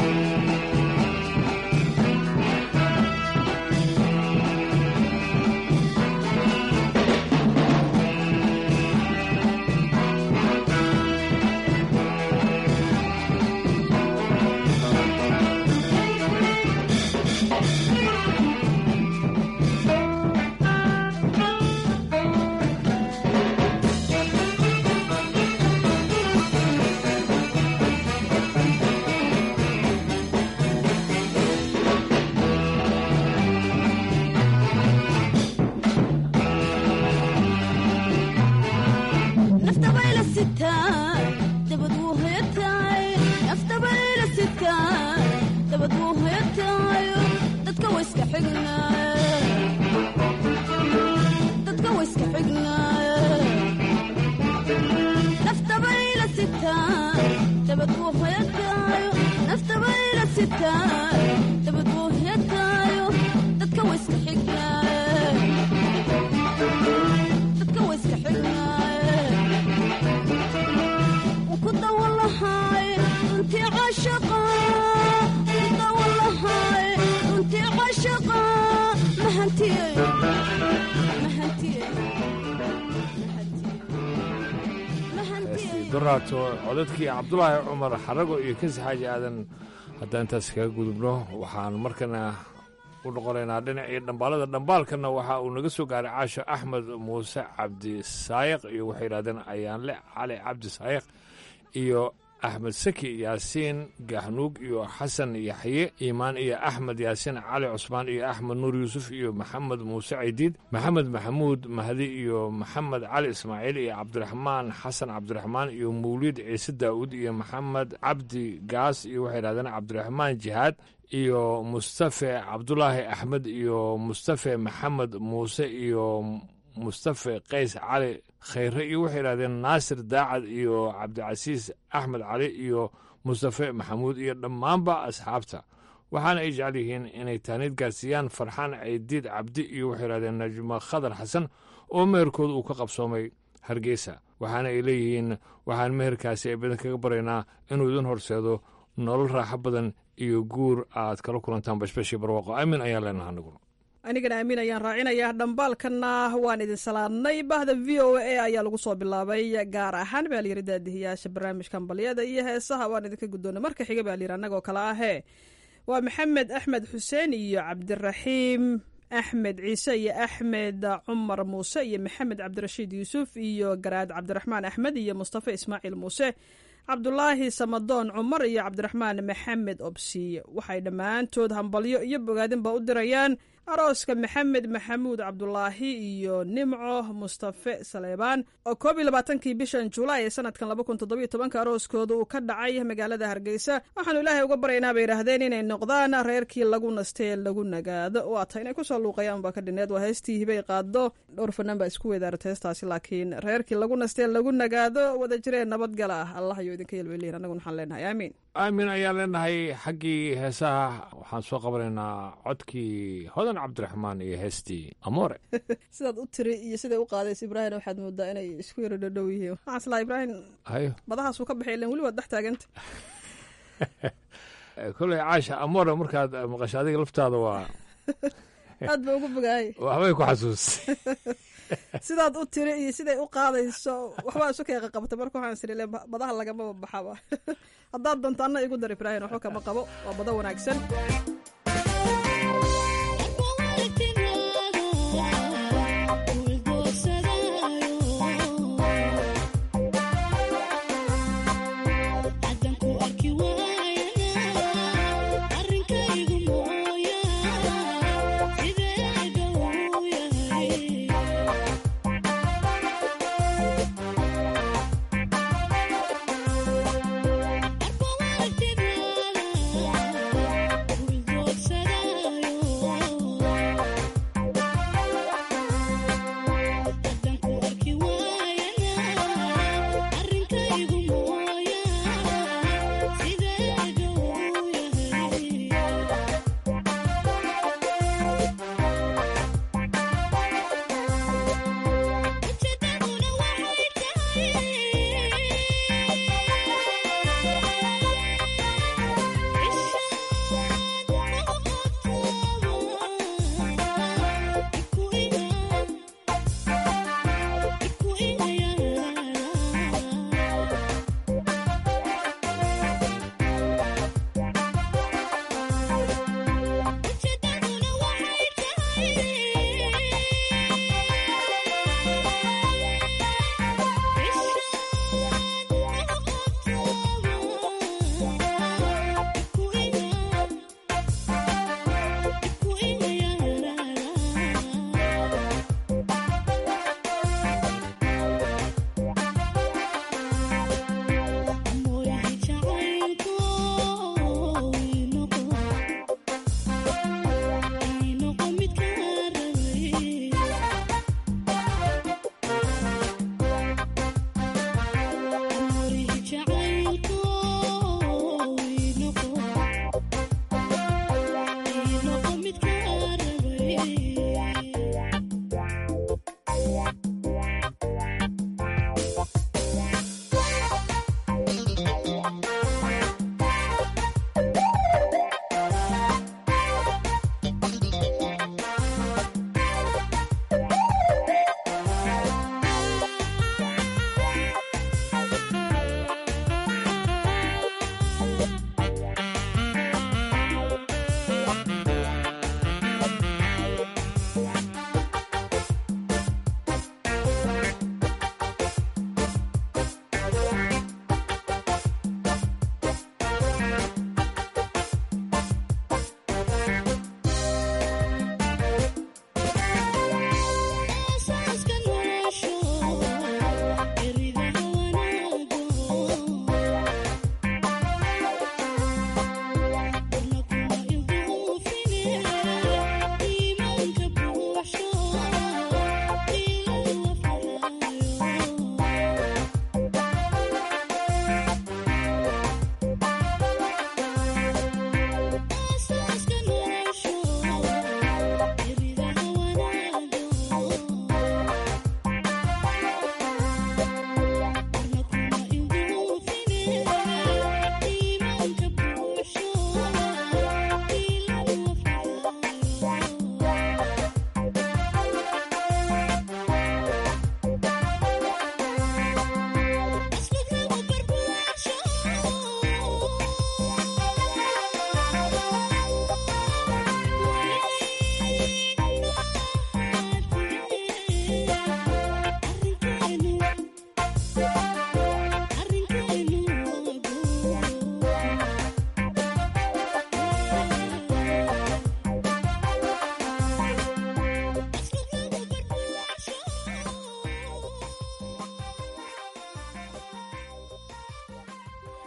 naftabayla sitaa dabad wuu hoyataay naftabayla sitaa dabad wuu hoyataayo dadka wayska xignaaye dadka wayska xignaaye naftabayla sitaa dabad wuu hoyataayo naftabayla sitaa dabad wuu hoyataayo dadka wayska xignaaye dadka wayska xignaaye kudawalahay runtii cashaqa kudawalahay runtii cashaqa mahantiyey mahantiyey heestii doraato codadkii cabdulaahi cumar xarago iyo kasi xaaji aadan haddaan intaas kaga gudubno waxaan markana u noqonaynaa dhinacii dhambaalada dhambaalkana waxa uu naga soo gaaray caasho axmed muuse cabdi saayiq iyo waxay yidhahdeen ayaanle cali cabdi saayiq iyo axmed saki yaasiin gahnuug iyo xasan yaxye iimaan iyo axmed yaasiin cali cusmaan iyo axmed nuur yuusuf iyo maxamed muuse caydiid maxamed maxamuud mahdi iyo maxamed cali ismaaciil iyo cabdiraxmaan xasan cabdiraxmaan iyo mawliid ciise daa'uud iyo maxamed cabdi gaas iyo waxay yidhahdeen cabdiraxmaan jihaad iyo mustafe cabdulaahi axmed iyo mustafe maxamed muuse iyo mustafe qays cali khayre iyo waxay yidhahdeen naasir daacad iyo cabdicasiis axmed cali iyo mustafe maxamuud iyo dhammaanba asxaabta waxaana ay jecel yihiin inay taaniid gaarsiiyaan farxaan caydiid cabdi iyo waxay yidhahdeen najmo khadar xasan oo meherkooda uu ka qabsoomay hargeysa waxaana ay leeyihiin waxaan meherkaasi ay badan kaga baraynaa inuu idin horseedo nolol raaxo badan iyo guur aad kala kulantaan bashbashii barwaaqo aamin ayaan leenaha aniguna anigana aamin ayaan raacinayaa dhambaalkana waan idin salaadnay bahda v o a ayaa lagu soo bilaabay gaar ahaan baa layiri daadihiyaasha barnaamijkan balyada iyo heesaha waan idinka guddoonay marka xiga baa layiri annagoo kale ahee waa maxamed axmed xuseen iyo cabdiraxiim axmed ciise iyo axmed cumar muuse iyo maxamed cabdirashiid yuusuf iyo garaad cabdiraxmaan axmed iyo mustafa ismaaciil muuse cabdulaahi samadoon cumar iyo cabdiraxmaan maxamed obsiye waxay dhammaantood hambalyo iyo bogaadinba u dirayaan arooska maxamed maxamuud cabdulaahi iyo nimco mustafe saleebaan oo koob iyo labaatankii bishan julaay ee sanadkan laba kun toddobiyo tobanka arooskooda uu ka dhacay magaalada hargeysa waxaanu ilaahay uga baryaynaa bay yidhaahdeen inay noqdaan reerkii lagu nastee lagu nagaado waata inay kusoo luuqayaan baa ka dhineed waa heestii hibay qaado dhowr fanaan baa isku weydaarat heestaasi laakiin reerkii lagu nastee lagu nagaado wada jireen nabadgala ah allah ayuu idinka yelwelihin annaguna waxaan leenahay aamiin aamin ayaan leenahay xaggii heesaha waxaan soo qabanaynaa codkii hodan cabdiraxmaan iyo heestii amoore sidaad u tiri iyo siday u qaadaysa ibraahim waxaad moodaa inay isku yaro dhadhow yihiin waxaan islaa ibraahim hayo badahaasuu ka baxay ilan weli waad dhex taaganta koley caasha amoore markaad maqasho adiga laftaada waa aad ba ugu bogaayay waxbay ku xasuus sidaad u tiri iyo siday u qaadayso waxbaa isu keeqa qabta marka waxaan isiri le badaha lagamaba baxaba haddaad doonto anna igu dar ibraahim waxba kama qabo waa bado wanaagsan Thank you.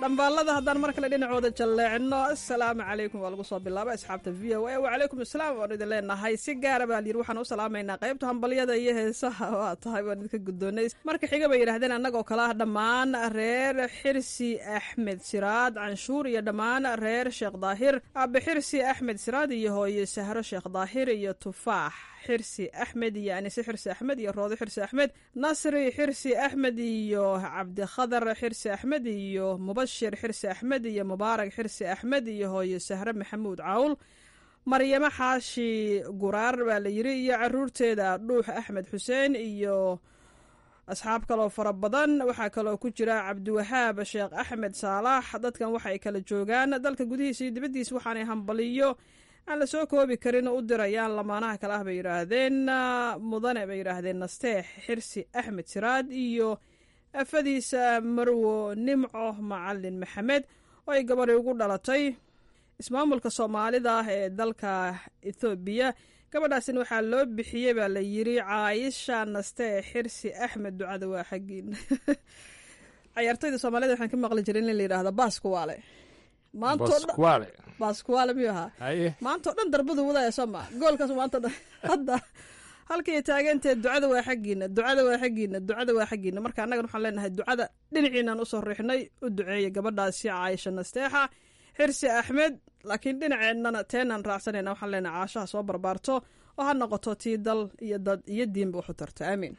dhambaalada haddaan mar kale dhinacooda jalleecno assalaamu calaykum waa lagu soo bilaabay asxaabta v o a wacalaykum asalaam waan idin leenahay si gaara baa layidhi waxaan u salaamaynaa qaybta hambalyada iyo heesaha waa tahay waan idinka guddoonay marka xiga bay yidhahdeen annagoo kale ah dhammaan reer xirsi axmed siraad canshuur iyo dhammaan reer sheekh daahir aabe xirsi axmed siraad iyo hooye sahro sheekh daahir iyo tufaax xirsi axmed iyo anise xirsi axmed iyo roodo xirsi axmed nasri xirsi axmed iyo cabdikhadar xirsi axmed iyo mubashir xirsi axmed iyo mubaarak xirsi axmed iyo hooye sahre maxamuud cawl maryamo xaashi guraar baa la yiri iyo caruurteeda dhuux axmed xuseen iyo asxaab kaloo fara badan waxaa kaloo ku jira cabdiwahaab sheekh axmed saalax dadkan waxay kala joogaan dalka gudihiisa iyo dibaddiisa waxaanay hambaliyo aan la soo koobi karin u dirayaan lamaanaha kale ah bay yidhaahdeen mudane bay yidhaahdeen nasteex xirsi axmed siraad iyo afadiisa marwo nimco macalin maxamed oo ay gabadhi ugu dhalatay ismaamulka soomaalida ah ee dalka ethoobiya gabadhaasina waxaa loo bixiyey baa la yiri caayisha nasteex xirsi axmed ducada waa xaggiina cayaartoyda soomaalida waxaan ka maqli jiray in la yidhaahdo baaskuwaale baskuwaale baaskuwaale miyuu ahaa haye maanta o dhan darbadu wadaya soo ma goolkaas maanta dhan hadda halkay taaganteed ducada waa xaggiina ducada waa xaggiina ducada waa xaggiina marka annagan waxaan leenahay ducada dhinaciinaan usoo riixnay u duceeya gabadhaasi caayisha nasteexa xirsi axmed laakiin dhinaceennana teenaan raacsanayna waxaan leenahay caashaha soo barbaarto oo ha noqoto tii dal iyo dad iyo diinba waxu tarto aamiin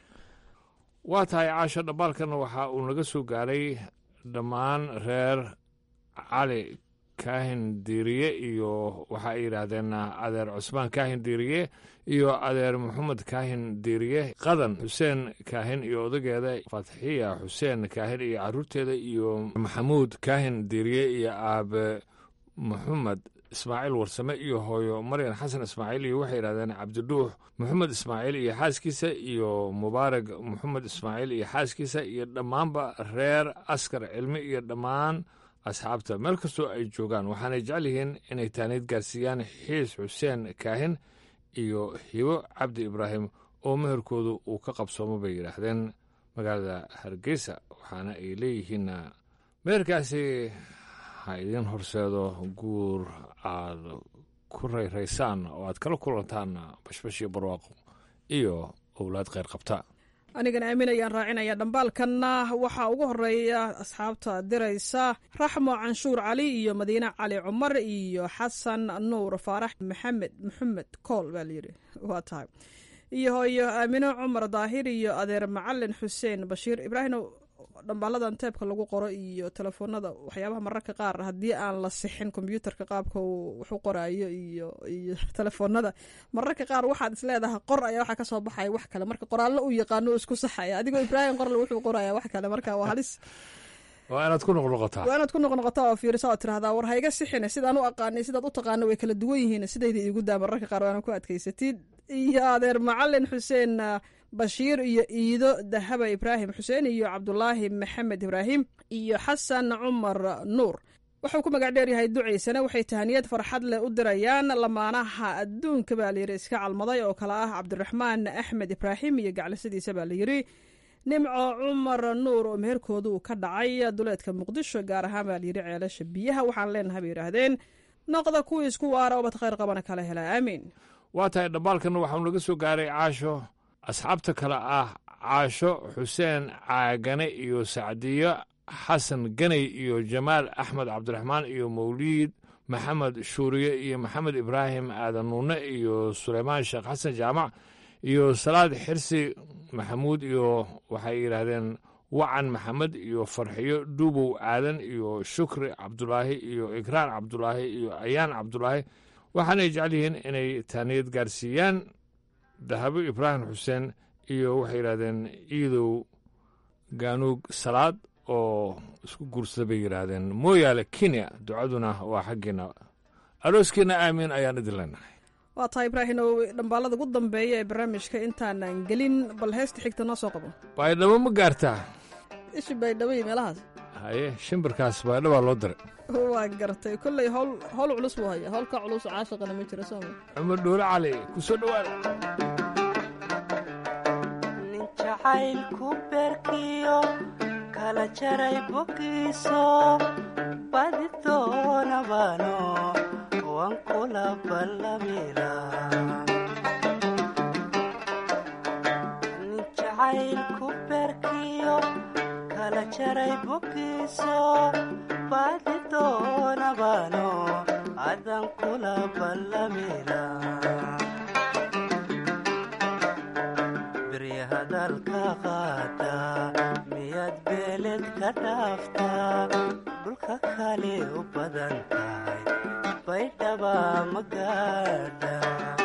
waa tahay caasho dhambaalkana waxa uu naga soo gaaray dhammaan reer cali kaahin diiriye iyo waxa ay yidhaahdeen adeer cusmaan kaahin diiriye iyo adeer maxamed kaahin diiriye qadan xuseen kaahin iyo odageeda fatxiya xuseen kaahin iyo caruurteeda iyo maxamuud kaahin diiriye iyo aabe maxamed ismaaciil warsame iyo hooyo maryan xasan ismaaciil iyo waxay yidhahdeen cabdidhuux maxamed ismaaciil iyo xaaskiisa iyo mubaarag maxamed ismaaciil iyo xaaskiisa iyo dhammaanba reer askar cilmi iyo dhammaan asxaabta meel kastoo ay joogaan waxaanay jecel yihiin inay taaniid gaarsiiyaan xiis xuseen kaahin iyo hibo cabdi ibraahim oo meherkoodu uu ka qabsoomo bay yidhaahdeen magaalada hargeysa waxaana ay leeyihiin meherkaasi ha idiin horseedo guur aad ku rayraysaan oo aad kala kulantaan bashbash iyo barwaaqo iyo owlaad kheyr qabta anigana aamin ayaan raacinaya dhambaalkanna waxaa ugu horeeya asxaabta diraysa raxmo canshuur cali iyo madiine cali cumar iyo xasan nuur faarax maxamed maxamed kool baa layidhi waa tahay iyo hooyo aamino cumar daahir iyo adeer macalin xuseen bashiir ibraahim dhambaaladan teebka lagu qoro iyo telefoonada waxyaabaha mararka qaar haddii aan la sixin kombyuutarka qaabka uu waxu qoraayo iyo iyo telefoonada mararka qaar waxaad isleedahay qor ayaa waxaa kasoo baxaya wax kale marka qoraallo uu yaqaano uu isku saxaya adigoo ibraahim qorle wuxuu qoraya wax kale marka waa halis waa inaad ku noqnoqotaa waa inaad ku noqnoqotaa oo fiirisa oo tirahdaa war hayga sixine sidaan u aqaanay sidaad u taqaano way kala duwan yihiin sidayda iigu daa mararka qaar waana ku adkaysatid iyo adeer macalin xuseen bashiir iyo iido dahaba ibraahim xuseen iyo cabdulaahi maxamed ibraahim iyo xasan cumar nuur wuxuu ku magac dheer yahay ducaysana waxay tahaniyad farxad leh u dirayaan lamaanaha adduunka baa layidhi iska calmaday oo kale ah cabdiraxmaan axmed ibraahim iyo gaclisadiisa baa layidhi nimco cumar nuur oo meherkooda uu ka dhacay duleedka muqdisho gaar ahaan baa layidhi ceelasha biyaha waxaan leenahay bay yidhaahdeen noqda kuwii isku waara obad khayr qabana kala hela aamiin waa tahay dhambaalkan waxauu naga soo gaaray caasho asxaabta kale ah caasho xuseen caagane iyo sacdiyo xasan ganey iyo jamaal axmed cabdiraxmaan iyo mawliid maxamed shuuriye iyo maxamed ibraahim aadan nuune iyo suleymaan sheekh xasan jaamac iyo salaad xirsi maxamuud iyo waxay yidhaahdeen wacan maxamed iyo farxiyo dhuubow aadan iyo shukri cabdulaahi iyo ikraan cabdulaahi iyo ayaan cabdulaahi waxaanay jecel yihiin inay taaniyad gaarsiiyaan dahabo ibraahim xuseen iyo waxay yidhahdeen iidow gaanuug salaad oo isku guursada bay yidhaahdeen mooyaale kenya ducaduna waa xaggeena arooskeenna aamiin ayaan idin leenahay waa tahay ibraahim oo dhambaalada ugu dambeeya ee barnaamijka intaanan gelin bal heesta xigta noo soo qabo baydhabo ma gaartaa ishi baydhabo iyo meelahaas haye shimbirkaas baydhabaa loo diray waa gartay kolley howl howl culus buu haya howlka culus caashaqana ma jiro sooma cumar dhuule cali ku soo dhowaada nin jacaylku beerkiyo kala jaray bogiiso doonabano waan kula ballamila nin jacaylku beerkiyo kala jaray bogiiso baadi doonabano adan kula ballamila beri hadalka qaada miyaad beeled ka dhaaftaa dhulka kale u badan tahay baydhaba magaadha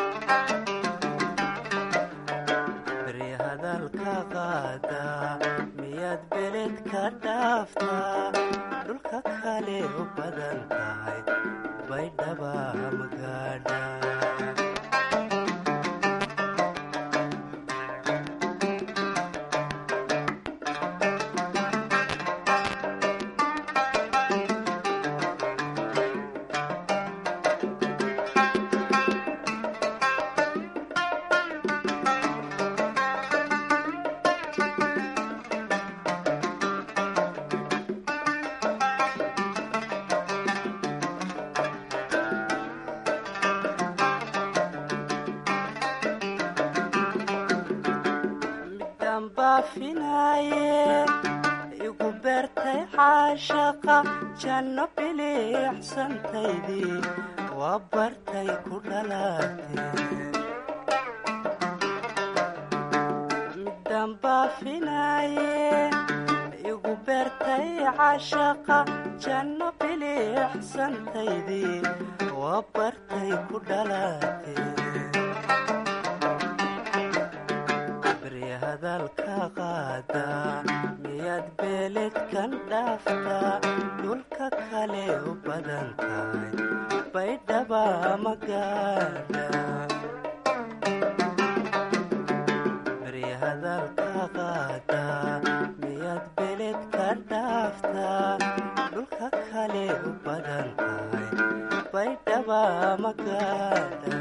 beri hadalka qaada miyaad beeled ka dhaaftaa dhulka kale u badan tahay baydhaba magaadha midaan baafinaaye igu beertay caashaqa janno biliicsantaydii waa bartay ku dhalaatee midaan baafinaaye igu beertay caashaqa janno biliicsantaydii waa bartay ku dhalaatee beri hadalka qaada miyaad beeled kan dhaaftaa dhulka kale u badan tahay baydhaba magaadha beri hadalka qaada miyaad beeled ka dhaaftaa dhulka kale u badan tahay baydhaba magaadha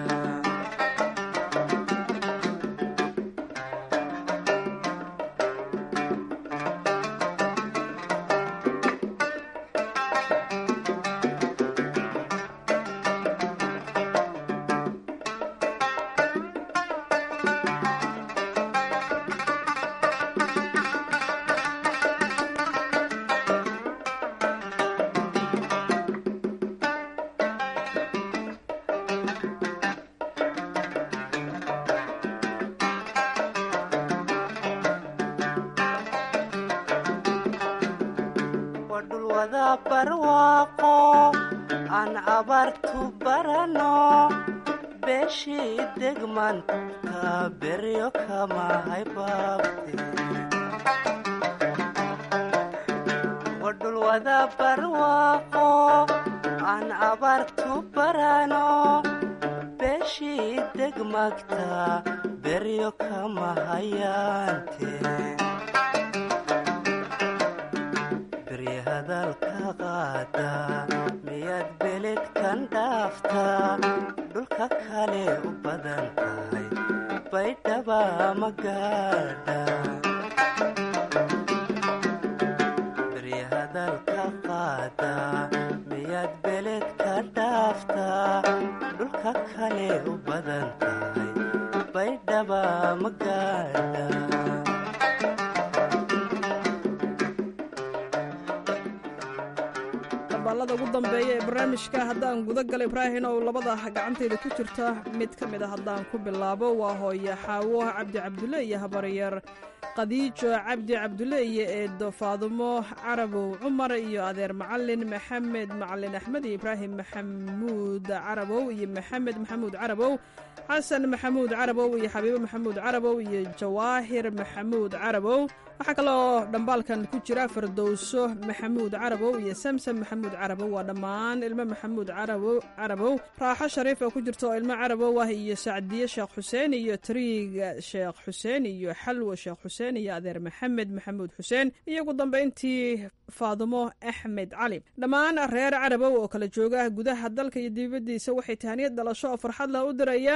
waa dhul wada barwaaqo aan abaartu barano beeshii degmanta beryo kama haybaabte waa dhul wada barwaaqo aan abaartu barano beeshii degmagta beryo kama hayaante beri hadalka qaada miyaad beled kan dhaaftaa dhulka kale u badan tahay baydhaba magaadha beri hadalka qaada miyaad beled ka dhaaftaa dhulka kale u badan tahay baydhaba magaadha dambaalada ugu dambeeya ee barnaamijka haddaan guda gala ibraahin oo labada gacantayda ku jirta mid ka mid a haddaan ku bilaabo waa hooye xaawo cabdi cabdulle iyo habaryar khadiijo cabdi cabdulle iyo eedo faadumo carabow cumar iyo adeer macalin maxamed macalin axmed iyo ibraahim maxamuud carabow iyo maxamed maxamuud carabow xasan maxamuud carabow iyo xabiibo maxamuud carabow iyo jawaahir maxamuud carabow waxaa kaloo dhambaalkan ku jira fardowso maxamuud carabow iyo samsam maxamuud carabow waa dhammaan ilmo maxamuud carabow carabow raaxo shariif oo ku jirta oo ilmo carabow ah iyo sacdiye sheekh xuseen iyo tariig sheekh xuseen iyo xalwo sheekh xuseen iyo adeer maxamed maxamuud xuseen iyo ugu dambayntii faadumo axmed cali dhammaan reer carabow oo kala jooga gudaha dalka iyo dibaddiisa waxay tahaniyad dhalasho oo farxad lah u dirayaan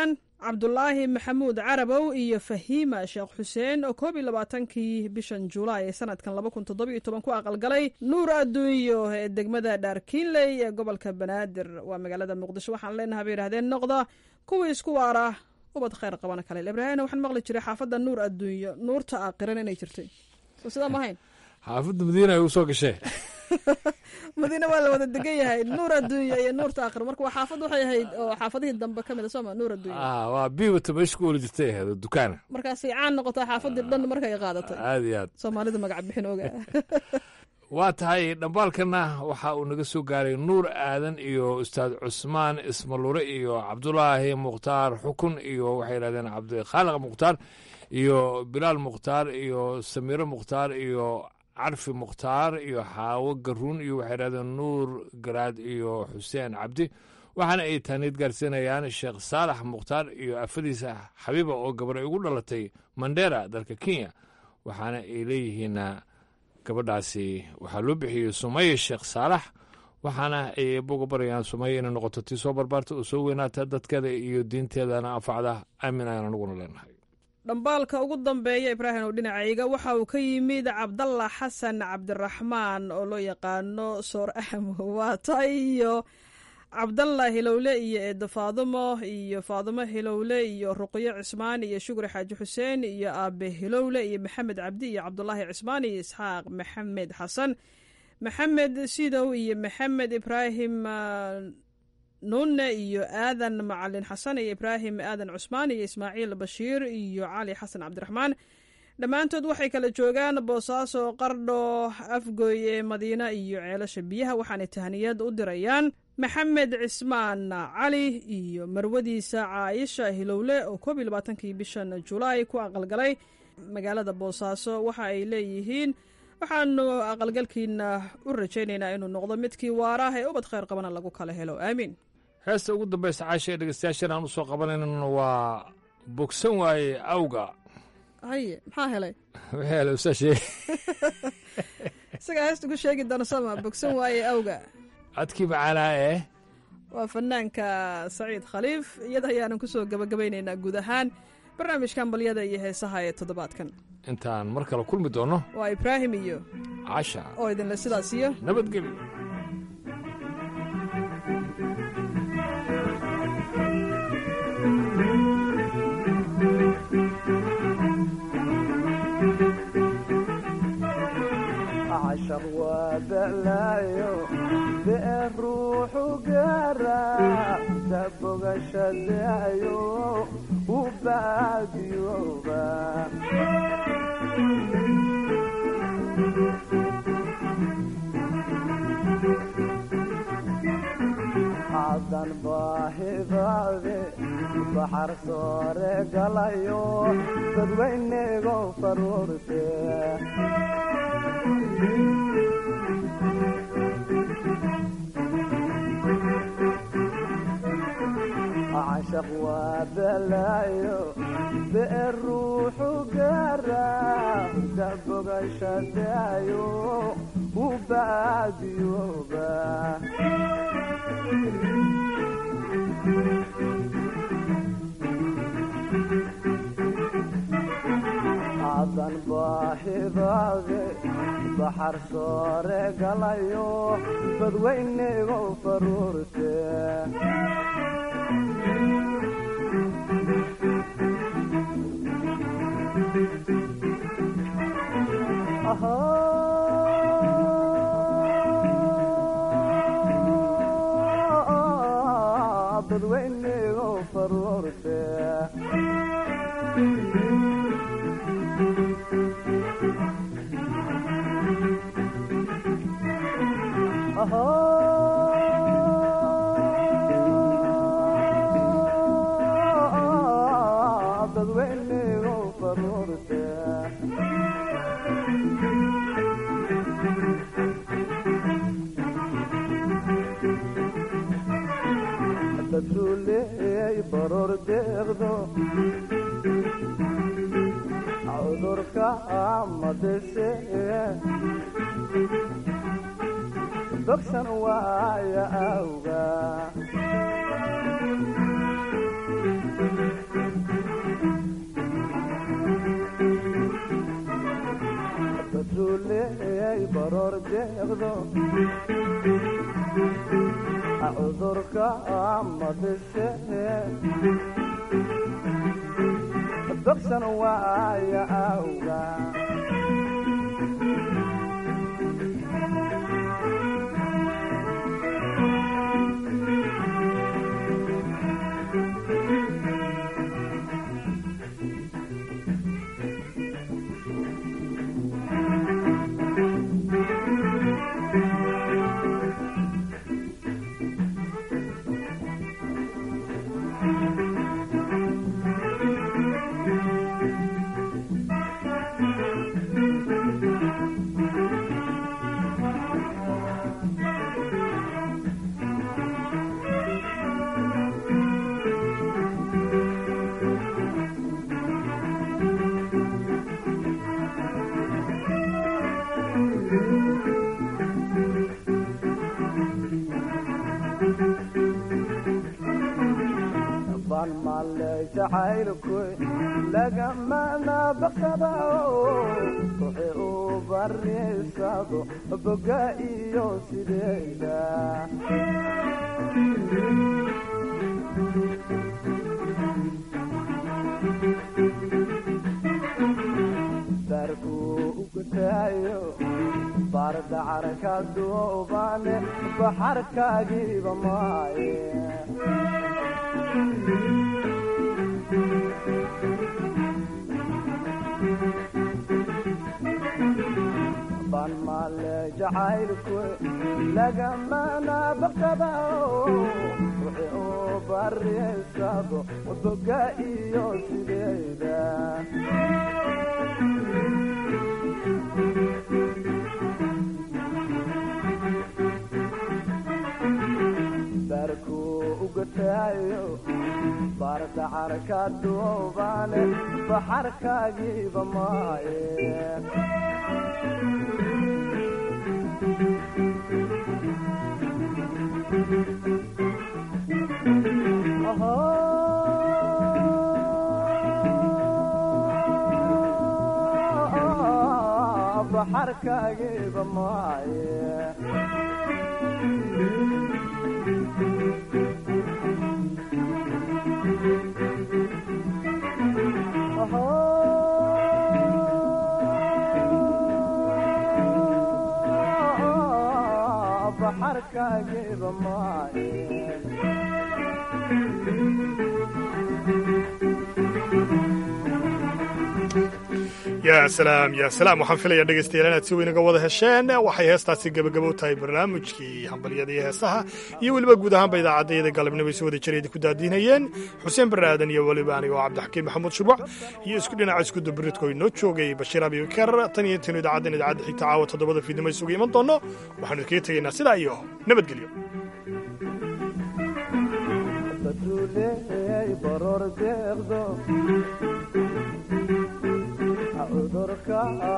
cabdulaahi maxamuud carabow iyo fahiima sheekh xuseen oo koob iyo labaatankii bishan julaay ee sanadkan laba kun toddoba iyo toban ku aqalgalay nuur adduunyo ee degmada dhaarkiinley ee gobolka banaadir waa magaalada muqdisho waxaan leenahay bay yidhahdeen noqda kuwii isku waara ubad khayr qabana kale ibraahimna waxaan maqli jiray xaafadda nuur adduunyo nuurta aaqiran inay jirtay soo sidaa ma ahayn xaafadda madiina ay u soo gashee madiine waa la wada degan yahay nuur adduunya iyo nuurta aakhir marka waa xaafad waxay ahayd oo xaafadihii dambe ka mid a sooma nuur adduunya ah waa biibata meesha ku oli jirtay ahayd oo dukaana markaasay caan noqotaa xaafadii dhan markay qaadatay aad iyo aad soomaalida magac bixin oga waa tahay dhambaalkana waxa uu naga soo gaaray nuur aadan iyo ustaad cusmaan ismalure iyo cabdulaahi mukhtaar xukun iyo waxay yidhahdeen cabdikhaaliq mukhtaar iyo bilaal mukhtaar iyo samiiro mukhtaar iyo carfi mukhtaar iyo xaawo garuun iyo waxay yidhahdeen nuur garaad iyo xuseen cabdi waxaana ay taaniid gaarsiinayaan sheekh saalax mukhtaar iyo afadiisa xabiiba oo gabar ay ugu dhalatay mandera dalka kenya waxaana ay leeyihiin gabadhaasi waxaa loo bixiyey sumaya sheekh saalax waxaana ay boga barayaan sumaya inay noqoto tii soo barbaarta oo soo weynaata dadkeeda iyo diinteedana anfacda aamin ayaan anaguna leenahay dhambaalka ugu dambeeya ibraahim oo dhinacayga waxa uu ka yimid cabdalla xasan cabdiraxmaan oo loo yaqaano soor ahmo waata iyo cabdalla hilowle iyo eedo faadumo iyo faadumo hilowle iyo ruqyo cismaan iyo shukri xaaji xuseen iyo aabe hilowle iyo maxamed cabdi iyo cabdulaahi cismaan iyo isxaaq maxamed xasan maxamed sidow iyo maxamed ibraahim nuune iyo aadan macalin xasan iyo ibraahim aadan cusmaan iyo ismaaciil bashiir iyo cali xasan cabdiraxmaan dhammaantood waxay kala joogaan boosaaso qardho afgooye madiina iyo ceelasha biyaha waxaanay tahniyad u dirayaan maxamed cismaan cali iyo marwadiisa caayisha hilowle oo koob iyo labaatankii bishan julaay ku aqalgalay magaalada boosaaso waxa ay leeyihiin waxaanu aqalgalkiina u rajaynaynaa inuu noqdo midkii waaraah ee ubad khayr qabana lagu kala helo aamiin heesta ugu dambaysa caasha ee dhegeystayaashan aan u soo qabanaynan waa bogsan waaye awga haye maxaa helay wixii helay usaa sheeg isagaa heesta ku sheegi doona sama bogsan waaye awga codkii macaanaa ee waa fanaanka saciid khaliif iyada ayaanan ku soo gabagabaynaynaa guud ahaan barnaamijkan balyada iyo heesaha ee toddobaadkan intaan mar kale kulmi doonno waa ibraahim iyo casha oo idinle sidaas iyo nabadgelyo cashar waa da'laayo dee ruuxu gaara dabogasha daayo u baadiyooba cadan baahidaade baxar soore galayo dadweynego faruurte cashaq waa balaayo bee ruuxu gaara dabogasha daayo u baadiyooba cadan baahidaade baxar soore galayo dadweynego faruurte dadweynego faruurte dadweynego faruurte dadsuuleey baroor deeqdo cudurka amadese dogsan waaya awga deeqdo cudurka madise dogsan waaya awga ban male jacaylku lagamana baqabao wixii uu bariisado boga iyo sideeda darku ugutaayo bardacarka duubane baxarkaagiiba maaye ban male jacaylku lagamana baqabao wixii uu bariisado boga iyo sideeda darku ugataayo bardacarka duubane baxarkaagiiba maaye baxarkaagiiba maaye baxarkaagiiba maaye yaa salaam yaa salaam waxaan filayaa dhegaystayaal inaad si weyn uga wada hesheen waxay heestaasi gebagabo tahay barnaamijkii hambalyada iyo heesaha iyo weliba guud ahaanba idaacaddayada galabnimo ay si wada jira idinku daadiinayeen xuseen barre aadan iyo weliba aniga oo cabdixakiim maxamuud shubac iyo isku dhinaca iskuda biridko inoo joogay bashiir abibakar tan iyo intaynu idaacaddan idaacadda xigta caawa toddobada fiidnimo isugu iman doonno waxaanu idkaga tegaynaa sidaa iyo nabadgelyo baduuleey baroor deeqdo cudurka